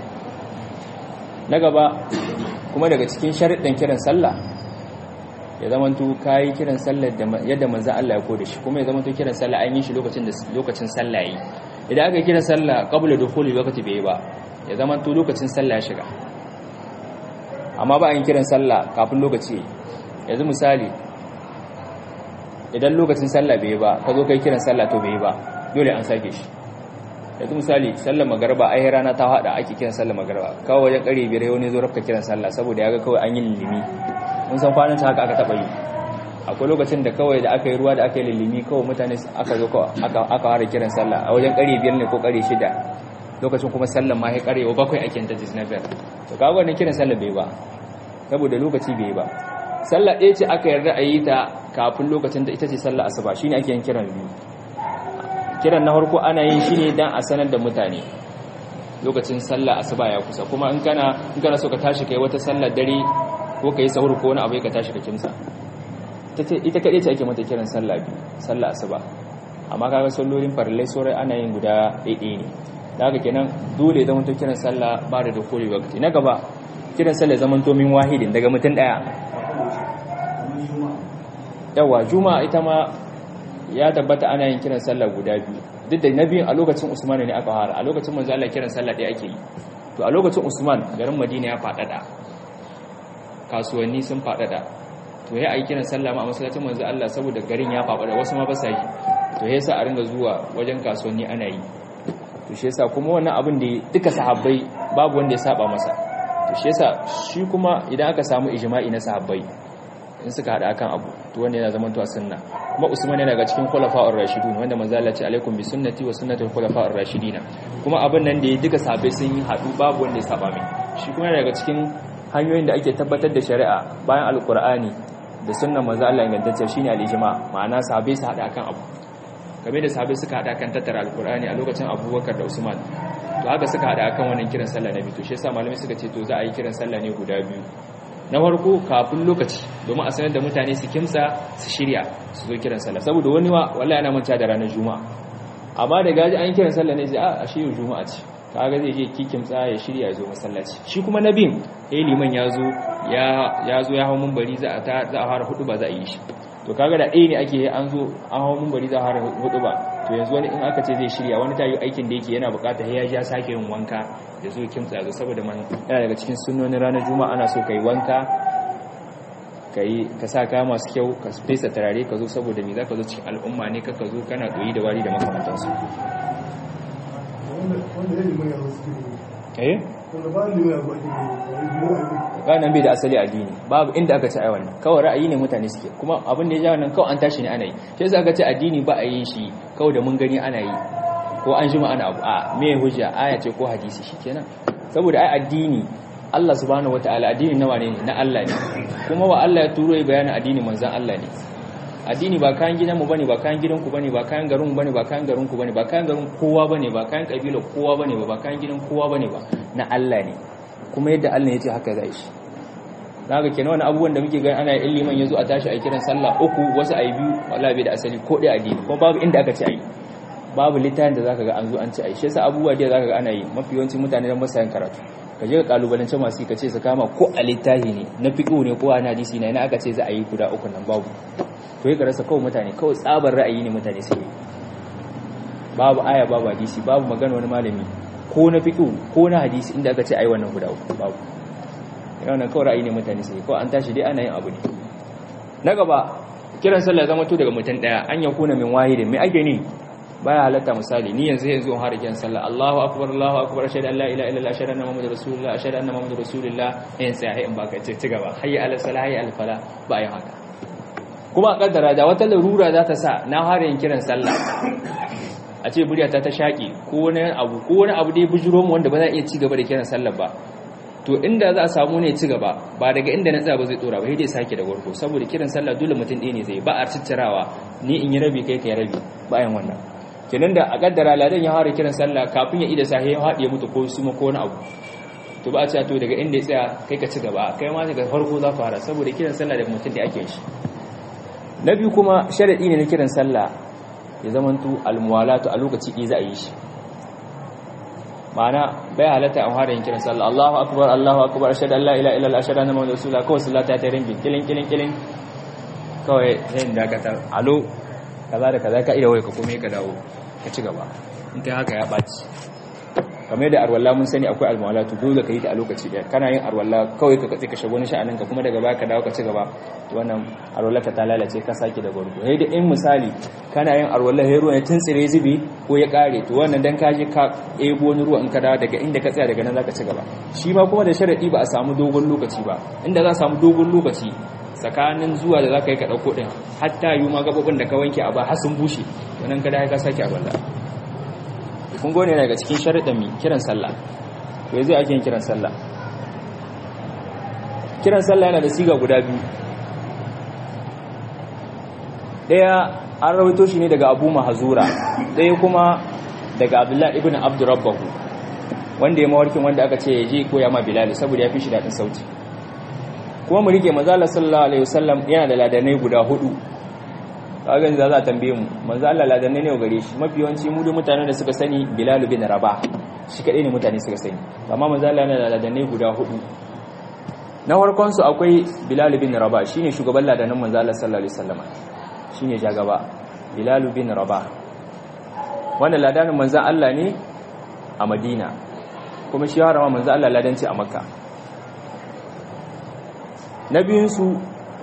na gaba kuma daga cikin sharuɗin kiran sallah ya zamanto kayi kiran sallah yadda manzo Allah ya koda shi kuma ya zamanto kiran sallah an yi shi lokacin da lokacin sallah yi idan aka kira sallah qabla dukhuli waqti bai ba ya zamanto lokacin sallah ya shiga amma ba a yin kiran sallah kafin lokaci yanzu misali idan lokacin sallah bai ba ka zo kai kiran sallah to bai ba dole an sake shi yanzu misali sallar magarba ai rana ta hada ake kiran sallar magarba kawai wajen kare biyar wani zo rafka kiran sallah saboda ya ga kawai an yi lilimi mun san kwanan ta haka aka taba yi akwai lokacin da kawai da aka yi ruwa da aka yi lilimi kawai mutane aka zo aka aka fara kiran sallah a wajen kare biyar ne ko kare shida lokacin kuma sallar ma ya kare wa bakwai ake ta disneyland to kaga wannan kiran sallar bai ba saboda lokaci bai ba sallah ɗaya ce aka yarda a yi ta kafin lokacin da ita ce sallah asuba shine ake yin kiran biyu kiran na farko ana yin shi ne dan a sanar da mutane lokacin sallah asuba ya kusa kuma in kana in kana so ka tashi kai wata sallar dare ko kai sahur ko wani abu ka tashi ka kimsa ita kaɗai ce ake mata kiran sallah biyu sallah asuba amma kaga sallolin farillai saurai ana yin guda ɗaiɗaya ne da haka kenan dole zama to kiran sallah ba da dukuri wakati na gaba kiran sallah zaman to min wahidin daga mutum daya yawa juma'a ita ma ya tabbata ana yin kiran sallah guda biyu duk da na biyun a lokacin usman ne aka fara a lokacin manzo Allah kiran sallah ɗaya ake yi to a lokacin usman garin madina ya faɗaɗa kasuwanni sun faɗaɗa to ya yi kiran sallah ma a masallacin manzo Allah saboda garin ya faɗaɗa wasu ma ba sa yi to yasa a ringa zuwa wajen kasuwanni ana yi to shi yasa kuma wannan abin da duka sahabbai babu wanda ya saba masa to shi yasa shi kuma idan aka samu ijma'i na sahabbai in suka hada akan abu to wanda yana zaman to sunna kuma Usman yana daga cikin khulafa'ur rashidun wanda manzo Allah ce alaikum bi sunnati wa sunnati khulafa'ur rashidin kuma abin nan da ya duka sahabbai sun yi hadu babu wanda ya saba mai shi kuma yana daga cikin hanyoyin da ake tabbatar da shari'a bayan alqur'ani da sunnan manzo Allah ingantacce shine al-ijma ma'ana sahabbai su hada akan abu game da sahabbai suka hada kan tattara alkur'ani a lokacin abubakar da usman to haka suka hada akan wannan kiran sallah na biyu to shi yasa malamai suka ce to za a yi kiran sallah ne guda biyu na farko kafin lokaci domin a sanar da mutane su kimsa su shirya su zo kiran sallah saboda wani wa wallahi yana manta da ranar juma'a amma da gaji an kiran sallah ne sai a shi yau juma'a ce kaga zai je kikin tsaya ya shirya ya zo masallaci shi kuma na bin eh liman ya zo ya ya zo ya hawo munbari za a ta za a fara hudu ba za a yi shi to kaga da ɗaya ne ake an zo an hawo munbari za a fara hudu ba to yanzu wani in aka ce zai shirya wani ta yi aikin da yake yana bukata ya ja sake yin wanka da zo kimtsa ya zo saboda man yana daga cikin sunnonin ranar juma'a ana so kai wanka kai ka sa kaya masu kyau ka fesa turare ka zo saboda me zaka zo cikin al'umma ne ka zo kana doyi da wari da makamantansu eh ranar bai da asali addini babu inda aka ci a wannan kawai ra'ayi ne mutane suke kuma abin da ya ja wannan kawai an tashi ne ana yi shi yasa aka ce addini ba a yin shi kawai da mun gani ana yi ko an jima ana abu a me hujja aya ce ko hadisi shikenan saboda ai addini Allah subhanahu wataala addini nawa ne na Allah ne kuma wa Allah ya turo ya bayanin addini manzon Allah ne addini ba kayan gidanmu bane ba kayan gidanku bane ba kayan garinmu bane ba kayan garinku bane ba kayan garin kowa bane ba kayan kabilar kowa bane ba ba kayan gidan kowa bane ba na Allah ne kuma yadda Allah ya ce haka zai shi daga kenan wani abubuwan da muke gani ana yin liman yazo a tashi a kiran sallah uku wasu ayi biyu wallahi bai da asali ko dai addini kuma babu inda aka ce ayi babu littafin da zaka ga an zo an ce ayi shi yasa abubuwa da zaka ga ana yi mafi yawancin mutane da masayan karatu ka je ka kalubalance masu ka ce su kama ko a littafi ne na fiqh ne ko a hadisi ne ina aka ce za a yi guda uku nan babu to yi rasa kawai mutane kawai tsabar ra'ayi ne mutane sai babu aya babu hadisi babu magana wani malami ko na fiqh ko na hadisi inda aka ce ai wannan guda uku babu yana kawai ra'ayi ne mutane sai kawai an tashi dai ana yin abu ne na gaba kiran sallah zama to daga mutum daya an yakuna min wahidin mai ake ne baya halatta misali ni yanzu yanzu har kiran sallah Allahu akbar Allahu akbar ashhadu an la ilaha illallah ashhadu anna muhammadar rasulullah ashhadu anna muhammadar rasulullah in sai in baka ce ci gaba hayya ala salah hayya al falah ba yin haka kuma a kaddara da wata larura za ta sa na har yin kiran sallah a ce buryata ta shaƙi ko wani abu ko wani abu da ya bujiro mu wanda ba za a iya ci gaba da kiran sallah ba to inda za a samu ne ci gaba ba daga inda na tsaya ba zai tsora ba sai dai sake da warko saboda kiran sallah dole mutum ɗaya ne zai ba a ciccirawa ni in yi rabi kai kai rabi bayan wannan kenan da a kaddara ladan ya fara kiran sallah kafin ya ida sahi ya haɗe mutu ko su ko wani abu to ba a ce to daga inda ya tsaya kai ka ci gaba kai ma daga farko za fara saboda kiran sallah da mutum da ake shi na biyu kuma sharadi ne na kiran sallah ya zamanto almuwalatu a lokaci ɗaya za a yi shi ma'ana bai halatta an fara yin kiran sallah Allahu akbar Allahu akbar ashhadu an la ilaha illallah ashhadu anna muhammadar rasulullah kawai sallata ta ringin kilin kilin kilin kawai yin dakatar alo kaza da kaza ka iya wai ka kome ka dawo ka ci gaba in kai haka ya ɓaci kamar da arwalla mun sani akwai almawalatu dole ka yi ta a lokaci ɗaya kana yin arwalla kawai ka katse ka shago na sha'anin ka kuma daga baya ka dawo ka ci gaba to wannan arwalla ka ta lalace ka sake da gwargo sai da in misali kana yin arwalla sai ruwan ya tuntsire zubi ko ya kare to wannan dan ka je ka ebo wani ruwa in ka dawo daga inda ka tsaya daga nan zaka ci gaba shi ma kuma da sharadi ba a samu dogon lokaci ba inda za a samu dogon lokaci tsakanin zuwa da za ka yi ka ɗauko ɗin hatta yi ma gaɓoɓin da ka wanke a ba har sun bushe wannan ka da ka sake a balla kun gone daga cikin sharaɗin mi kiran sallah to yanzu ake yin kiran sallah kiran sallah yana da siga guda biyu ɗaya an rawaito shi ne daga abu mahazura ɗaya kuma daga abdullahi ibn abdurrabbahu wanda ya mawarkin wanda aka ce ya je koya ma bilali saboda ya fi shi daɗin sauti kuma mu rike manzala sallallahu alaihi wasallam yana da ladanai guda hudu kagan za a tambaye mu manzala ladanai ne gare shi mafi yawanci mu da mutanen da suka sani bilal bin rabah shi kadai ne mutane suka sani amma manzala yana da ladanai guda hudu na farkon su akwai bilal bin rabah shine shugaban ladanan manzala sallallahu alaihi wasallam shine jagaba bilal bin rabah wannan ladanin manzan Allah ne a Madina kuma shi harama manzan Allah ladanci a Makka na biyunsu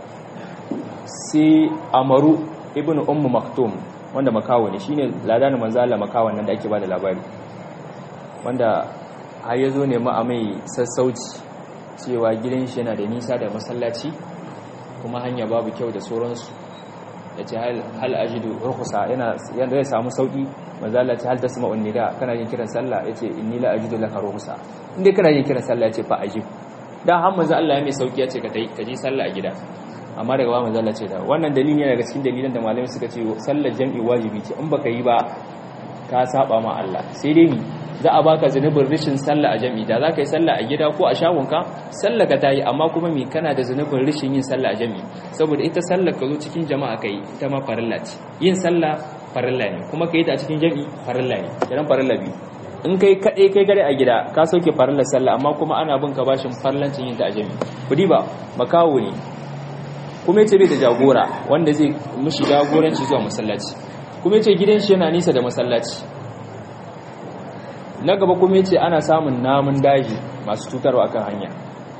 sai amaru ibn ummu maktum wanda makawo ne shine ladanin manzo Allah makawan nan da ake bada labari wanda har yazo ne ma a mai sassauci cewa gidan shi yana da nisa da masallaci kuma hanya babu kyau da sauransu yace hal hal ajidu rukhsa yana yanda zai samu sauki manzo Allah ce hal tasma'un nida kana yin kiran sallah yace inni la ajidu laka rukhsa inda kana yin kiran sallah yace fa ajib da har manzo Allah ya mai sauki ya ce ka ka je sallah a gida amma daga ba manzo Allah ce da wannan dalili ne daga cikin dalilan da malamai suka ce sallar jami'i wajibi ce in baka yi ba ka saba ma Allah sai dai ni za a baka zunubin rishin sallah a jami'i da za ka yi sallah a gida ko a shagonka sallah ka ta yi amma kuma me kana da zunubin rishin yin sallah a jami'i saboda ita sallah ka zo cikin jama'a ka yi ita ma farilla ce yin sallah farilla ne kuma kai ta a cikin jami'i farilla ne kiran farilla biyu in kai kaɗai kai gare a gida ka sauke farillar sallah amma kuma ana bin ka bashin farlancin yin ta a jami'i kudi ba makawo ne kuma yace bai da jagora wanda zai mishi jagoranci zuwa masallaci kuma yace gidan shi yana nisa da masallaci na gaba kuma yace ana samun namun daji masu cutarwa akan hanya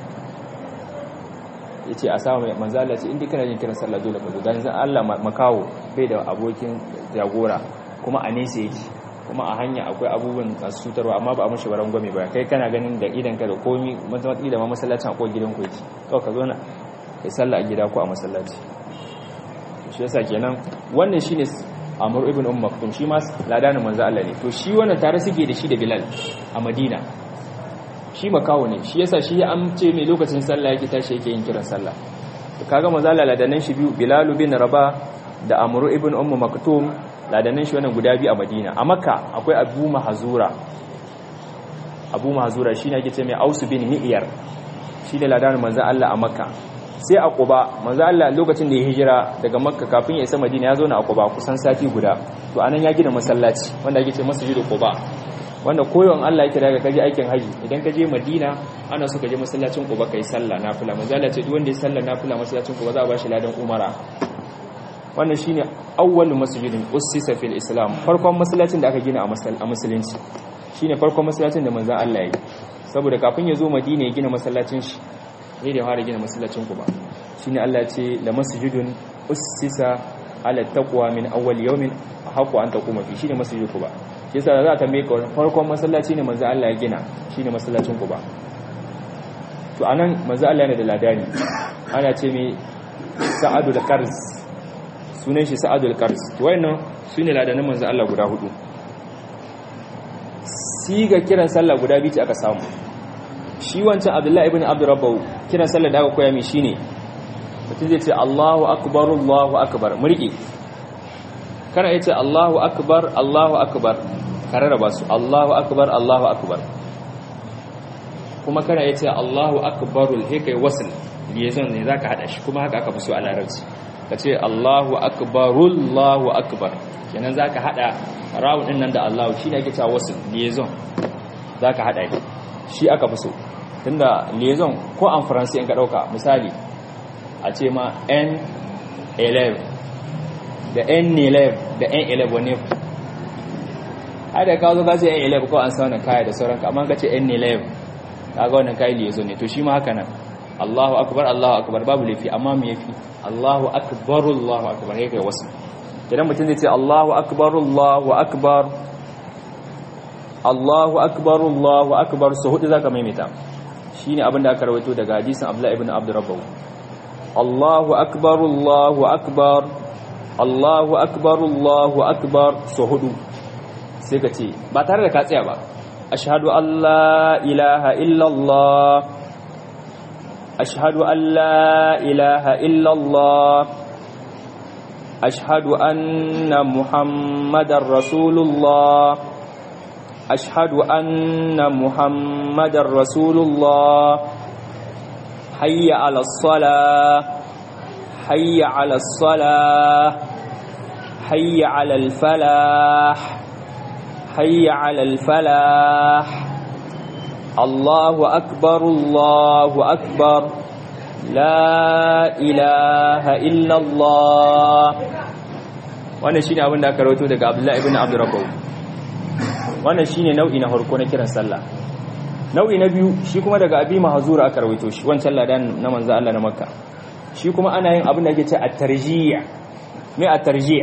yace a samu manzala ce inda kana yin kiran sallah dole ka zo dan zan Allah makawo bai da abokin jagora kuma a nesa yake kuma a hanya akwai abubuwan masu cutarwa amma ba a mashi baran gwame ba kai kana ganin da idan ka da komi matsamatsi da ma masallacin akwai gidan ku yake kawai ka zo na kai sallah a gida ko a masallaci shi yasa kenan wannan shine Amr ibn Umm Maktum shi ma ladanin manzo Allah ne to shi wannan tare suke da shi da Bilal a Madina shi makawo ne shi yasa shi an ce mai lokacin sallah yake tashi yake yin kiran sallah to kaga manzo Allah ladanan shi biyu Bilal bin Rabah da Amr ibn Umm Maktum ladanan shi wannan guda biyu a Madina a Makka akwai Abu Mahzura Abu Mahzura shine ake ce mai Aus bin Mi'yar shi da ladanin manzo Allah a Makka sai a Quba manzo Allah lokacin da ya hijira daga Makka kafin ya isa Madina ya zo na a Quba kusan sati guda to anan ya gina masallaci wanda ake ce Masjidu Quba wanda koyon Allah yake daga kaje aikin haji idan kaje Madina ana so kaje masallacin Quba kai sallah nafila manzo Allah ce duk wanda ya sallah nafila masallacin Quba za a bashi ladan umara wannan shine awwalu masjidin ussisa fil islam farkon masallacin da aka gina a musulunci shine farkon masallacin da manzon Allah ya yi saboda kafin ya zo Madina ya gina masallacin shi ne da fara gina masallacin Quba shine Allah ya ce la masjidun ussisa ala taqwa min awwal yawmin haqqu an taquma fi shine masjidul Quba shi yasa za ta mai ka farkon masallaci ne manzon Allah ya gina shine masallacin Quba to anan manzon Allah yana da ladani ana ce mai sa'adul qarz sunan shi sa'adul qars to wayannan sune ladanin manzo Allah guda hudu siga kiran sallah guda biyu ce aka samu shi wancan Abdullahi ibn Abdurrabbahu kiran sallah da aka koya mi shine mutum zai ce Allahu akbar Allahu akbar murki kana yace Allahu akbar Allahu akbar kararraba su Allahu akbar Allahu akbar kuma kana yace Allahu akbarul hikai wasl liaison ne zaka hada shi kuma haka aka fi so a larabci ka ce Allahu akbarullahu akbar kenan za ka haɗa rawun ɗin nan da Allahu shi ne ake cewa wasu liaison za ka haɗa shi aka fi so tunda liaison ko an faransi in ka ɗauka misali a ce ma n11 da n11 da n11 wane ai da kawo ka ce n11 ko an sa wannan kaya da sauranka amma ka ce n11 ka ga wannan kayi liaison ne to shi ma haka nan Allahu akbar Allahu akbar babu laifi amma me yafi Allahu akbar Allahu akbar yake wasu idan mutum zai ce Allahu akbar Allahu akbar Allahu akbar Allahu akbar so hudu zaka maimaita shine abin da aka rawaito daga hadisin Abdullah ibn Abdurrabbahu Allahu akbar Allahu akbar Allahu akbar Allahu akbar so hudu sai ka ce ba tare da ka tsaya ba ashhadu an la ilaha illallah أشهد أن لا إله إلا الله أشهد أن محمد رسول الله أشهد أن محمد رسول الله حي على الصلاة حي على الصلاة حي على الفلاح حي على الفلاح الله أكبر الله أكبر لا إله إلا الله wannan shine abin da aka rawaito daga Abdullah ibn Abdurrabbah wannan shine nau'i na farko na kiran sallah nau'i na biyu shi kuma daga Abi Mahzura aka rawaito shi wancan ladan na manzo Allah na Makka shi kuma ana yin abin da ake ce at-tarjih me at-tarjih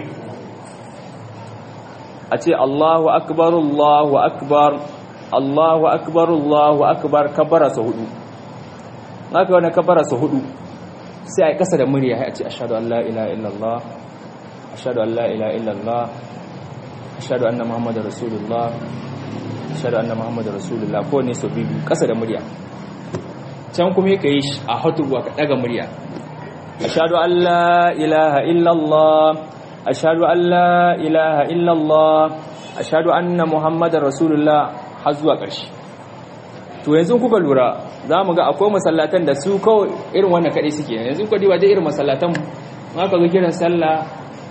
a ce Allahu akbar Allahu akbar Allahu akbar Allahu akbar kabbara sa hudu haka wani kabbara sa hudu sai a kasa da murya a ce ashhadu an la ilaha illallah ashhadu an la ilaha illallah ashhadu anna muhammadar rasulullah ashhadu anna muhammadar rasulullah ko ne so bibi kasa da murya can kuma yake yi a hutuwa ka daga murya ashhadu an la ilaha illallah ashhadu an la ilaha illallah ashhadu anna muhammadar rasulullah har zuwa ƙarshe to yanzu kuka lura za mu ga akwai masallatan da su kawai irin wannan kaɗai suke yanzu kuka diba dai irin masallatan ma ka zo kiran sallah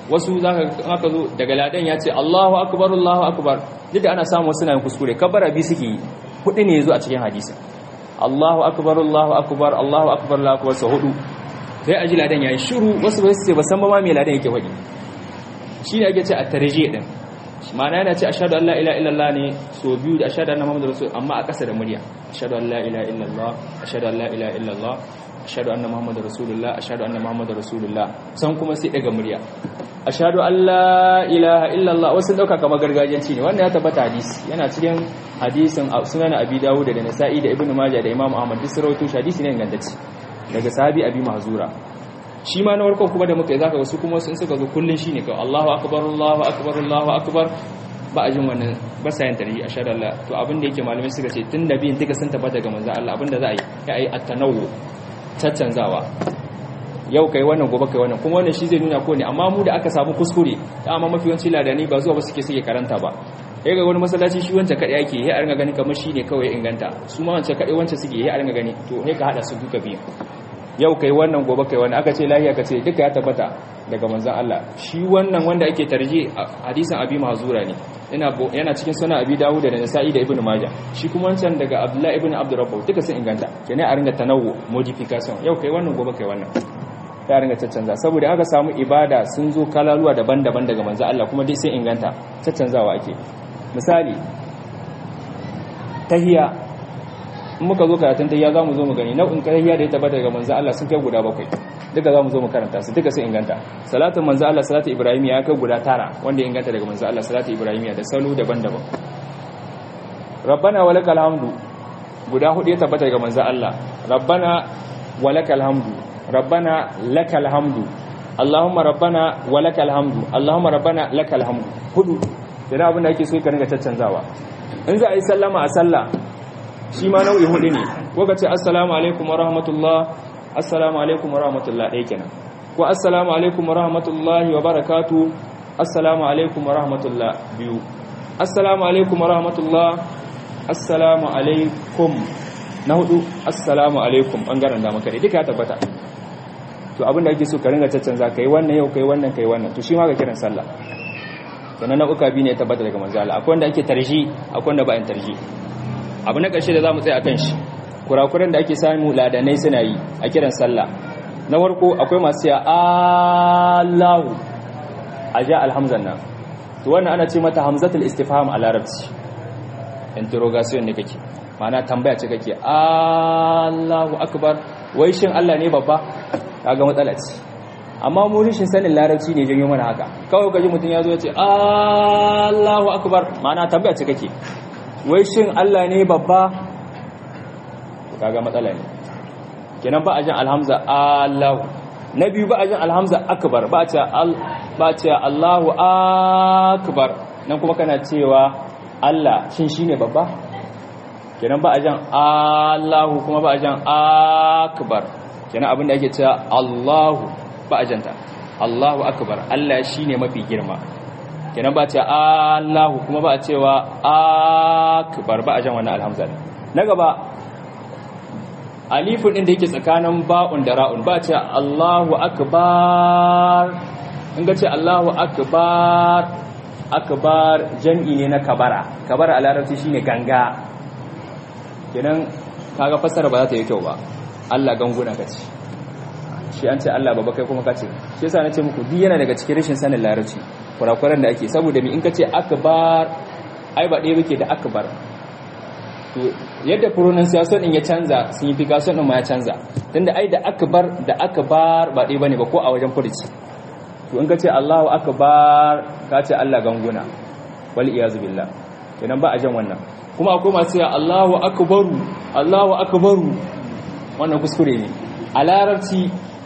wasu zaka aka zo daga ladan ya ce Allahu akbar Allahu akbar duk da ana samu wasu na kuskure kabbara bi suke yi hudu ne yazo a cikin hadisi Allahu akbar Allahu akbar Allahu akbar Allahu akbar sau hudu sai aji ladan yayi shiru wasu ba su ce ba san ba ma me ladan yake faɗi shine ake ce at-tarjih din ma'ana yana ce ashhadu an la ilaha illallah ne so biyu da ashhadu anna muhammadar rasul amma a ƙasa da murya ashhadu an la ilaha illallah ashhadu an la ilaha illallah ashhadu anna muhammadar rasulullah ashhadu anna muhammadar rasulullah san kuma sai daga murya ashhadu an la ilaha illallah wasu dauka kamar gargajiyanci ne wannan ya tabbata hadisi yana cikin hadisin sunan abi dawud da nasa'i da ibnu majah da imam ahmad duk sarautu hadisi ne ingantacce daga sahabi abi mahzura shi ma na warkon kuma da muka yi zaka wasu kuma sun suka zo kullun shine kawai Allahu akbar Allahu akbar Allahu akbar ba a jin wannan ba sa yin tarihi ashhadu Allah to abin da yake malamai suka ce tun da biyin duka sun tabbata ga manzon Allah abin da za a yi ya yi at-tanawwu caccanzawa yau kai wannan gobe kai wannan kuma wannan shi zai nuna ko ne amma mu da aka samu kuskure amma mafi yawanci ladani ba zuwa ba suke suke karanta ba ya ga wani masallaci shi wancan kaɗai ake ya ringa gani kamar shi ne kawai inganta su ma wancan kaɗai wancan suke ya ringa gani to ne ka haɗa su duka biyu yau kai wannan gobe kai wannan aka ce lahiya ka ce duka ya tabbata daga manzon Allah shi wannan wanda ake tarje hadisin abi mahzura ne yana cikin sunan abi dawud da nasa'i da ibnu majah shi kuma wancan daga abdullahi ibnu abdurrabbah duka sun inganta kenan a ringa tanawwu modification yau kai wannan gobe kai wannan ta ringa caccanza saboda aka samu ibada sun zo kalaluwa daban-daban daga manzon Allah kuma dai sai inganta caccanzawa ake misali tahiya in muka zo karatun tahiya za mu zo mu gani nau'in tahiya da ya tabbata daga manzo Allah sun kai guda bakwai duka za mu zo mu karanta su duka sun inganta salatin manzo Allah salatu ibrahim ya kai guda tara wanda ya inganta daga manzo Allah salatu ibrahim da salo daban-daban rabbana walakal hamdu guda hudu ya tabbata daga manzo Allah rabbana walakal hamdu rabbana lakal hamdu allahumma rabbana walakal hamdu allahumma rabbana lakal hamdu hudu da abin da ake so ka ringa caccanzawa in za a yi sallama a sallah shi ma nau'i hudu ne ko ka ce assalamu alaikum wa rahmatullah assalamu alaikum wa rahmatullah ɗaya kenan ko assalamu alaikum wa rahmatullahi wa barakatu assalamu alaikum wa rahmatullah biyu assalamu alaikum wa rahmatullah assalamu alaikum na hudu assalamu alaikum bangaren da maka duka ya tabbata to abin da ake so ka ringa caccanza kai wannan yau kai wannan kai wannan to shi ma ga kiran sallah sannan nau'uka biyu ne ya tabbata daga manzo Allah akwai wanda ake tarji akwai wanda ba yin tarji abu na ƙarshe da za mu tsaye a kan shi kurakuran da ake samu ladanai suna yi a kiran sallah na warko akwai masu ya allahu a ja alhamzan nan to wannan ana ce mata hamzatul istifham a larabci interrogation ne kake mana tambaya ce kake allahu akbar wai shin allah ne babba kaga matsala ce amma mu rishin sanin larabci ne janyo mana haka kawai kaji mutum ya zo ya ce allahu akbar mana tambaya ce kake wai shin Allah ne babba kaga matsala ne kenan ba a jin alhamza Allahu na biyu ba a jin alhamza akbar ba a ce ba a ce Allahu akbar nan kuma kana cewa Allah shin shine babba kenan ba a jin Allahu kuma ba a jin akbar kenan abin da ake cewa Allahu ba a janta Allahu akbar Allah shine mafi girma kenan ba ce Allahu kuma ba a cewa akbar ba a jan wannan alhamza na gaba alifun din da yake tsakanin ba'un da ra'un ba ce Allahu akbar in ga ce Allahu akbar akbar jam'i ne na kabara kabara a larabci shine ganga kenan kaga fassara ba za ta yi kyau ba Allah ganguna kace shi an ce Allah baba kai kuma kace shi yasa nace muku duk yana daga cikin rashin sanin larabci kurakuran da ake saboda mi in kace akbar ai ba ɗaya yake da akbar to yadda pronunciation din ya canza signification din ma ya canza tunda ai da akbar da akbar ba ɗaya bane ba ko a wajen furuci to in kace Allahu akbar ka ce Allah ganguna wal iyazu billah kenan ba a jan wannan kuma akwai masu cewa Allahu akbaru Allahu akbaru wannan kuskure ne a larabci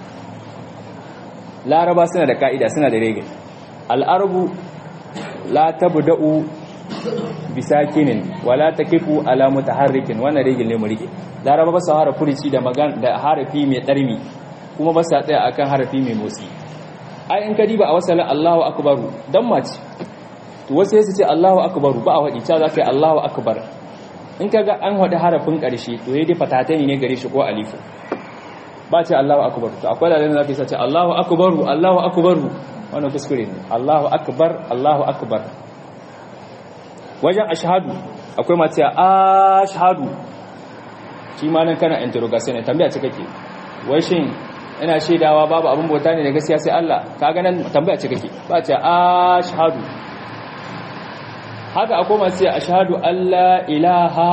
laraba suna da ka'ida suna da rege al'arabu la tabda'u bisakinin wala takifu ala mutaharrikin wannan rege ne mu rike laraba ba su hara furici da magan da harafi mai darmi kuma ba sa tsaya akan harafi mai motsi ai in ka diba a wasala Allahu akbaru dan mace to wasu su ce Allahu akbaru ba a wadi ta za ka yi Allahu akbar in kaga an hada harafin karshe to yayi dai fatatani ne gare shi ko alifu ba ce Allahu akbar to akwai da zaka ce Allahu akbaru Allahu akbaru wannan kuskure ne Allahu akbar Allahu akbar wajen ashhadu akwai mace ashhadu shi ma nan kana interrogation ne tambaya ce kake wai shin ina shaidawa babu abin bauta ne da gaskiya sai Allah kaga nan tambaya ce kake ba ce ashhadu haka akwai masu ce ashhadu alla ilaha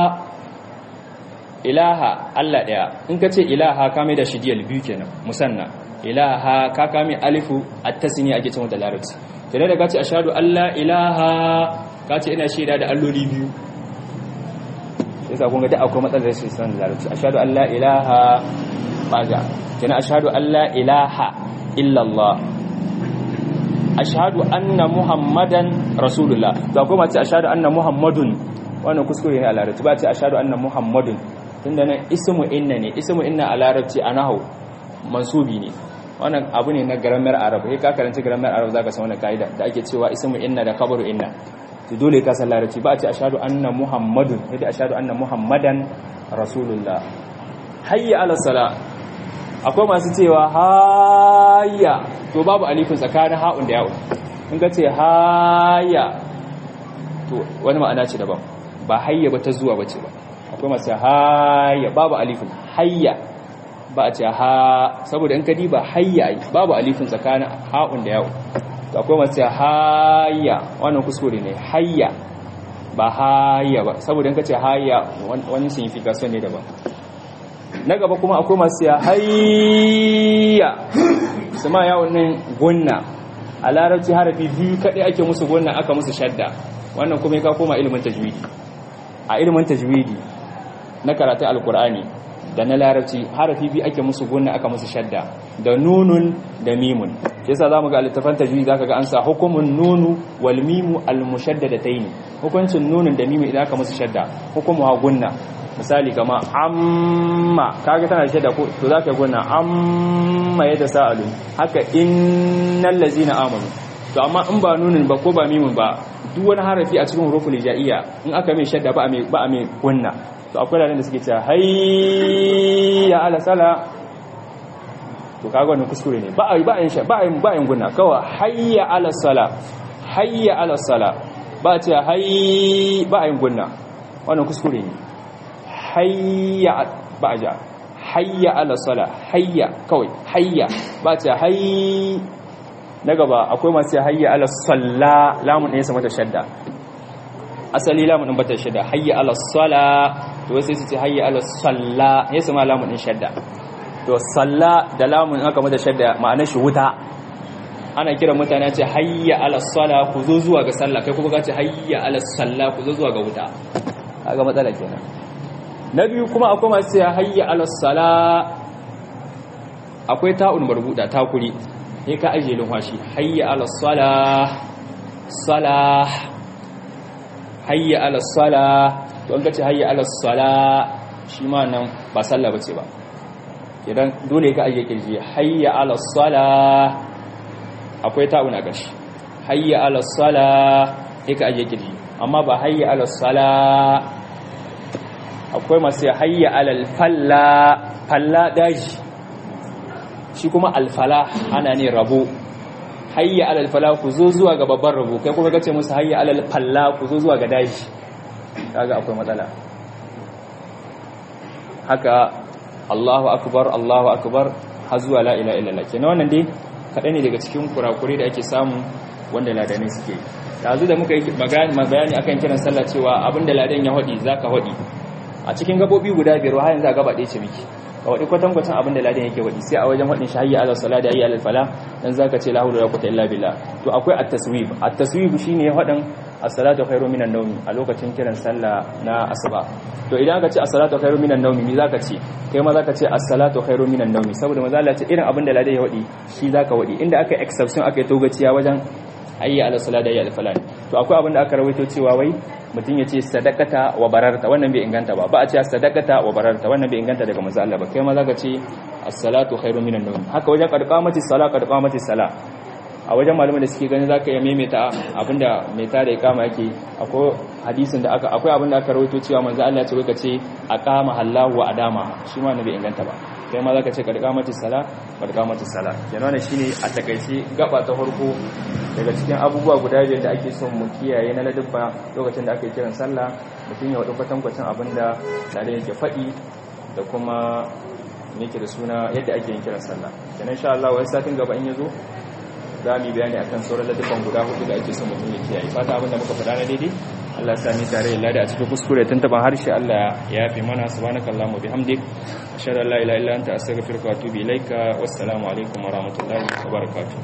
ilaha Allah daya in ka ce ilaha ka mai da shi diyal biyu kenan musanna ilaha ka kame alifu at-tasni ake cewa da larabci kenan da ka ce ashhadu alla ilaha ka ce ina shaida da alloli biyu yasa kun ga da akwai matsalar rashin sanin larabci ashhadu alla ilaha baga kenan ashhadu alla ilaha illa Allah ashhadu anna muhammadan rasulullah to akwai mace ashhadu anna muhammadun wannan kuskure ne a larabci ba ce ashhadu anna muhammadun tunda nan ismu inna ne ismu inna a larabci a nahau mansubi ne wannan abu ne na grammar arab sai ka karanci grammar arab zaka san wannan kaida da ake cewa ismu inna da khabaru inna to dole ka san larabci ba a ce ashhadu anna muhammadun sai dai ashhadu anna muhammadan rasulullah hayya ala sala akwai masu cewa hayya to babu alifin tsakanin ha'un da yawon in ka ce hayya to wani ma'ana ce daban ba hayya ba ta zuwa bace ba akwai masu hayya babu alifin hayya ba a ce ha saboda in ka diba hayya babu alifin tsakanin ha'un da yawon to akwai masu hayya wannan kuskure ne hayya ba hayya ba saboda in ka ce hayya wani signification ne daban na gaba kuma akwai masu ya hayya su ma yawon nan gunna a larabci harafi biyu kaɗai ake musu gunna aka musu shadda wannan kuma ya koma ilimin tajwidi a ilimin tajwidi na karatun alkur'ani da na larabci harafi biyu ake musu gunna aka musu shadda da nunun da mimun yasa zamu ga littafan tajwidi zaka ga an sa hukumun nunu wal mimu al mushaddadatayn hukuncin nunun da mimu idan aka musu shadda hukumu ha gunna misali kama amma kaga tana shaida ko to zaka gona amma yadda sa'alu haka innal ladzina amanu to amma in ba nunin ba ko ba mimun ba duk wani harafi a cikin huruful hijaiya in aka mai shadda ba a mai ba a mai gunna to akwai ranar da suke cewa hayya ala sala to kaga wannan kuskure ne ba a ba a ba a ba a gunna kawai hayya ala sala hayya ala sala ba a cewa hayy ba a gunna wannan kuskure ne hayya ba ja hayya ala sala hayya kawai hayya ba ce hayy na gaba akwai masu hayya ala salla lamun ɗaya sama ta shadda asali lamun ɗin bata shadda hayya ala sala to sai su ce hayya ala salla ya sama lamun ɗin shadda to salla da lamun aka mata shadda ma'anar shi wuta ana kira mutane ce hayya ala sala ku zo zuwa ga sallah kai kuma ka ce hayya ala salla ku zo zuwa ga wuta kaga matsala kenan na biyu kuma akwai masu ya hayya alasala akwai ta'un marbuda takuri sai ka ajiye lumfashi hayya alasala sala hayya alasala to an gace hayya alasala shi ma nan ba sallah bace ba idan dole ka ajiye kirji hayya alasala akwai ta'un a gashi hayya alasala sai ka ajiye kirji amma ba hayya alasala akwai masu hayya alal falla falla daji shi kuma alfala ana ne rabo hayya alal fala ku zo zuwa ga babban rabo kai kuma kace musu hayya alal falla ku zo zuwa ga daji kaga akwai matsala haka Allahu akbar Allahu akbar har zuwa la ilaha illallah kenan wannan dai kaɗai ne daga cikin kurakure da ake samu wanda ladanai suke yanzu da muka yi bayani akan kiran sallah cewa abinda ladan ya hodi zaka hodi a cikin gabobi guda biyar har yanzu a gaba ɗaya ce miki ka waɗi kwatankwacin abin da ladan yake waɗi sai a wajen waɗin shahiyya ala sala da hayya alal fala dan zaka ce la hawla wala quwwata illa billah to akwai at-taswib at-taswib shine waɗin as-salatu khairu minan nawmi a lokacin kiran sallah na asuba to idan ka ce as-salatu khairu minan nawmi me zaka ce kai ma zaka ce as-salatu khairu minan nawmi saboda manzo Allah ce irin abin da ladan ya waɗi shi zaka waɗi inda aka exception aka yi togaciya wajen hayya ala sala da hayya alal fala to akwai abin da aka rawaito cewa wai mutum ya ce sadakata wa bararta wannan bai inganta ba ba a ce sadakata wa bararta wannan bai inganta daga manzo Allah ba kai ma zaka ce as-salatu khairu minan nawm haka wajen qadqamati sala qadqamati sala a wajen malaman da suke ganin zaka iya maimaita abinda mai tada ikama yake akwai hadisin da aka akwai abinda aka rawaito cewa manzo Allah ya ce wai kace aqama Allahu wa adama shi ma bai inganta ba kai ma zaka ce qadqamati sala qadqamati sala kenan wannan shine a takaice gaba ta farko daga cikin abubuwa guda biyar da ake son mu kiyaye na ladabba lokacin da ake kiran sallah mutum ya wadu kwatankwacin abinda da yake faɗi da kuma yake da suna yadda ake yin kiran sallah kenan insha Allah wai satin gaba in yazo za mu yi bayani akan sauran ladabban guda hudu da ake son mutum ya kiyaye fata abinda muka faɗa na daidai Allah sami tare da lada a cikin kuskure tun taban harshe Allah ya yafe mana subhanakallahumma bihamdik ashhadu an la ilaha illa anta astaghfiruka wa atubu ilaika wassalamu alaikum wa rahmatullahi wa barakatuh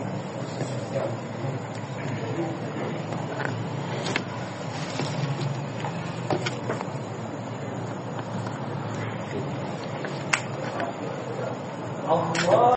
Allah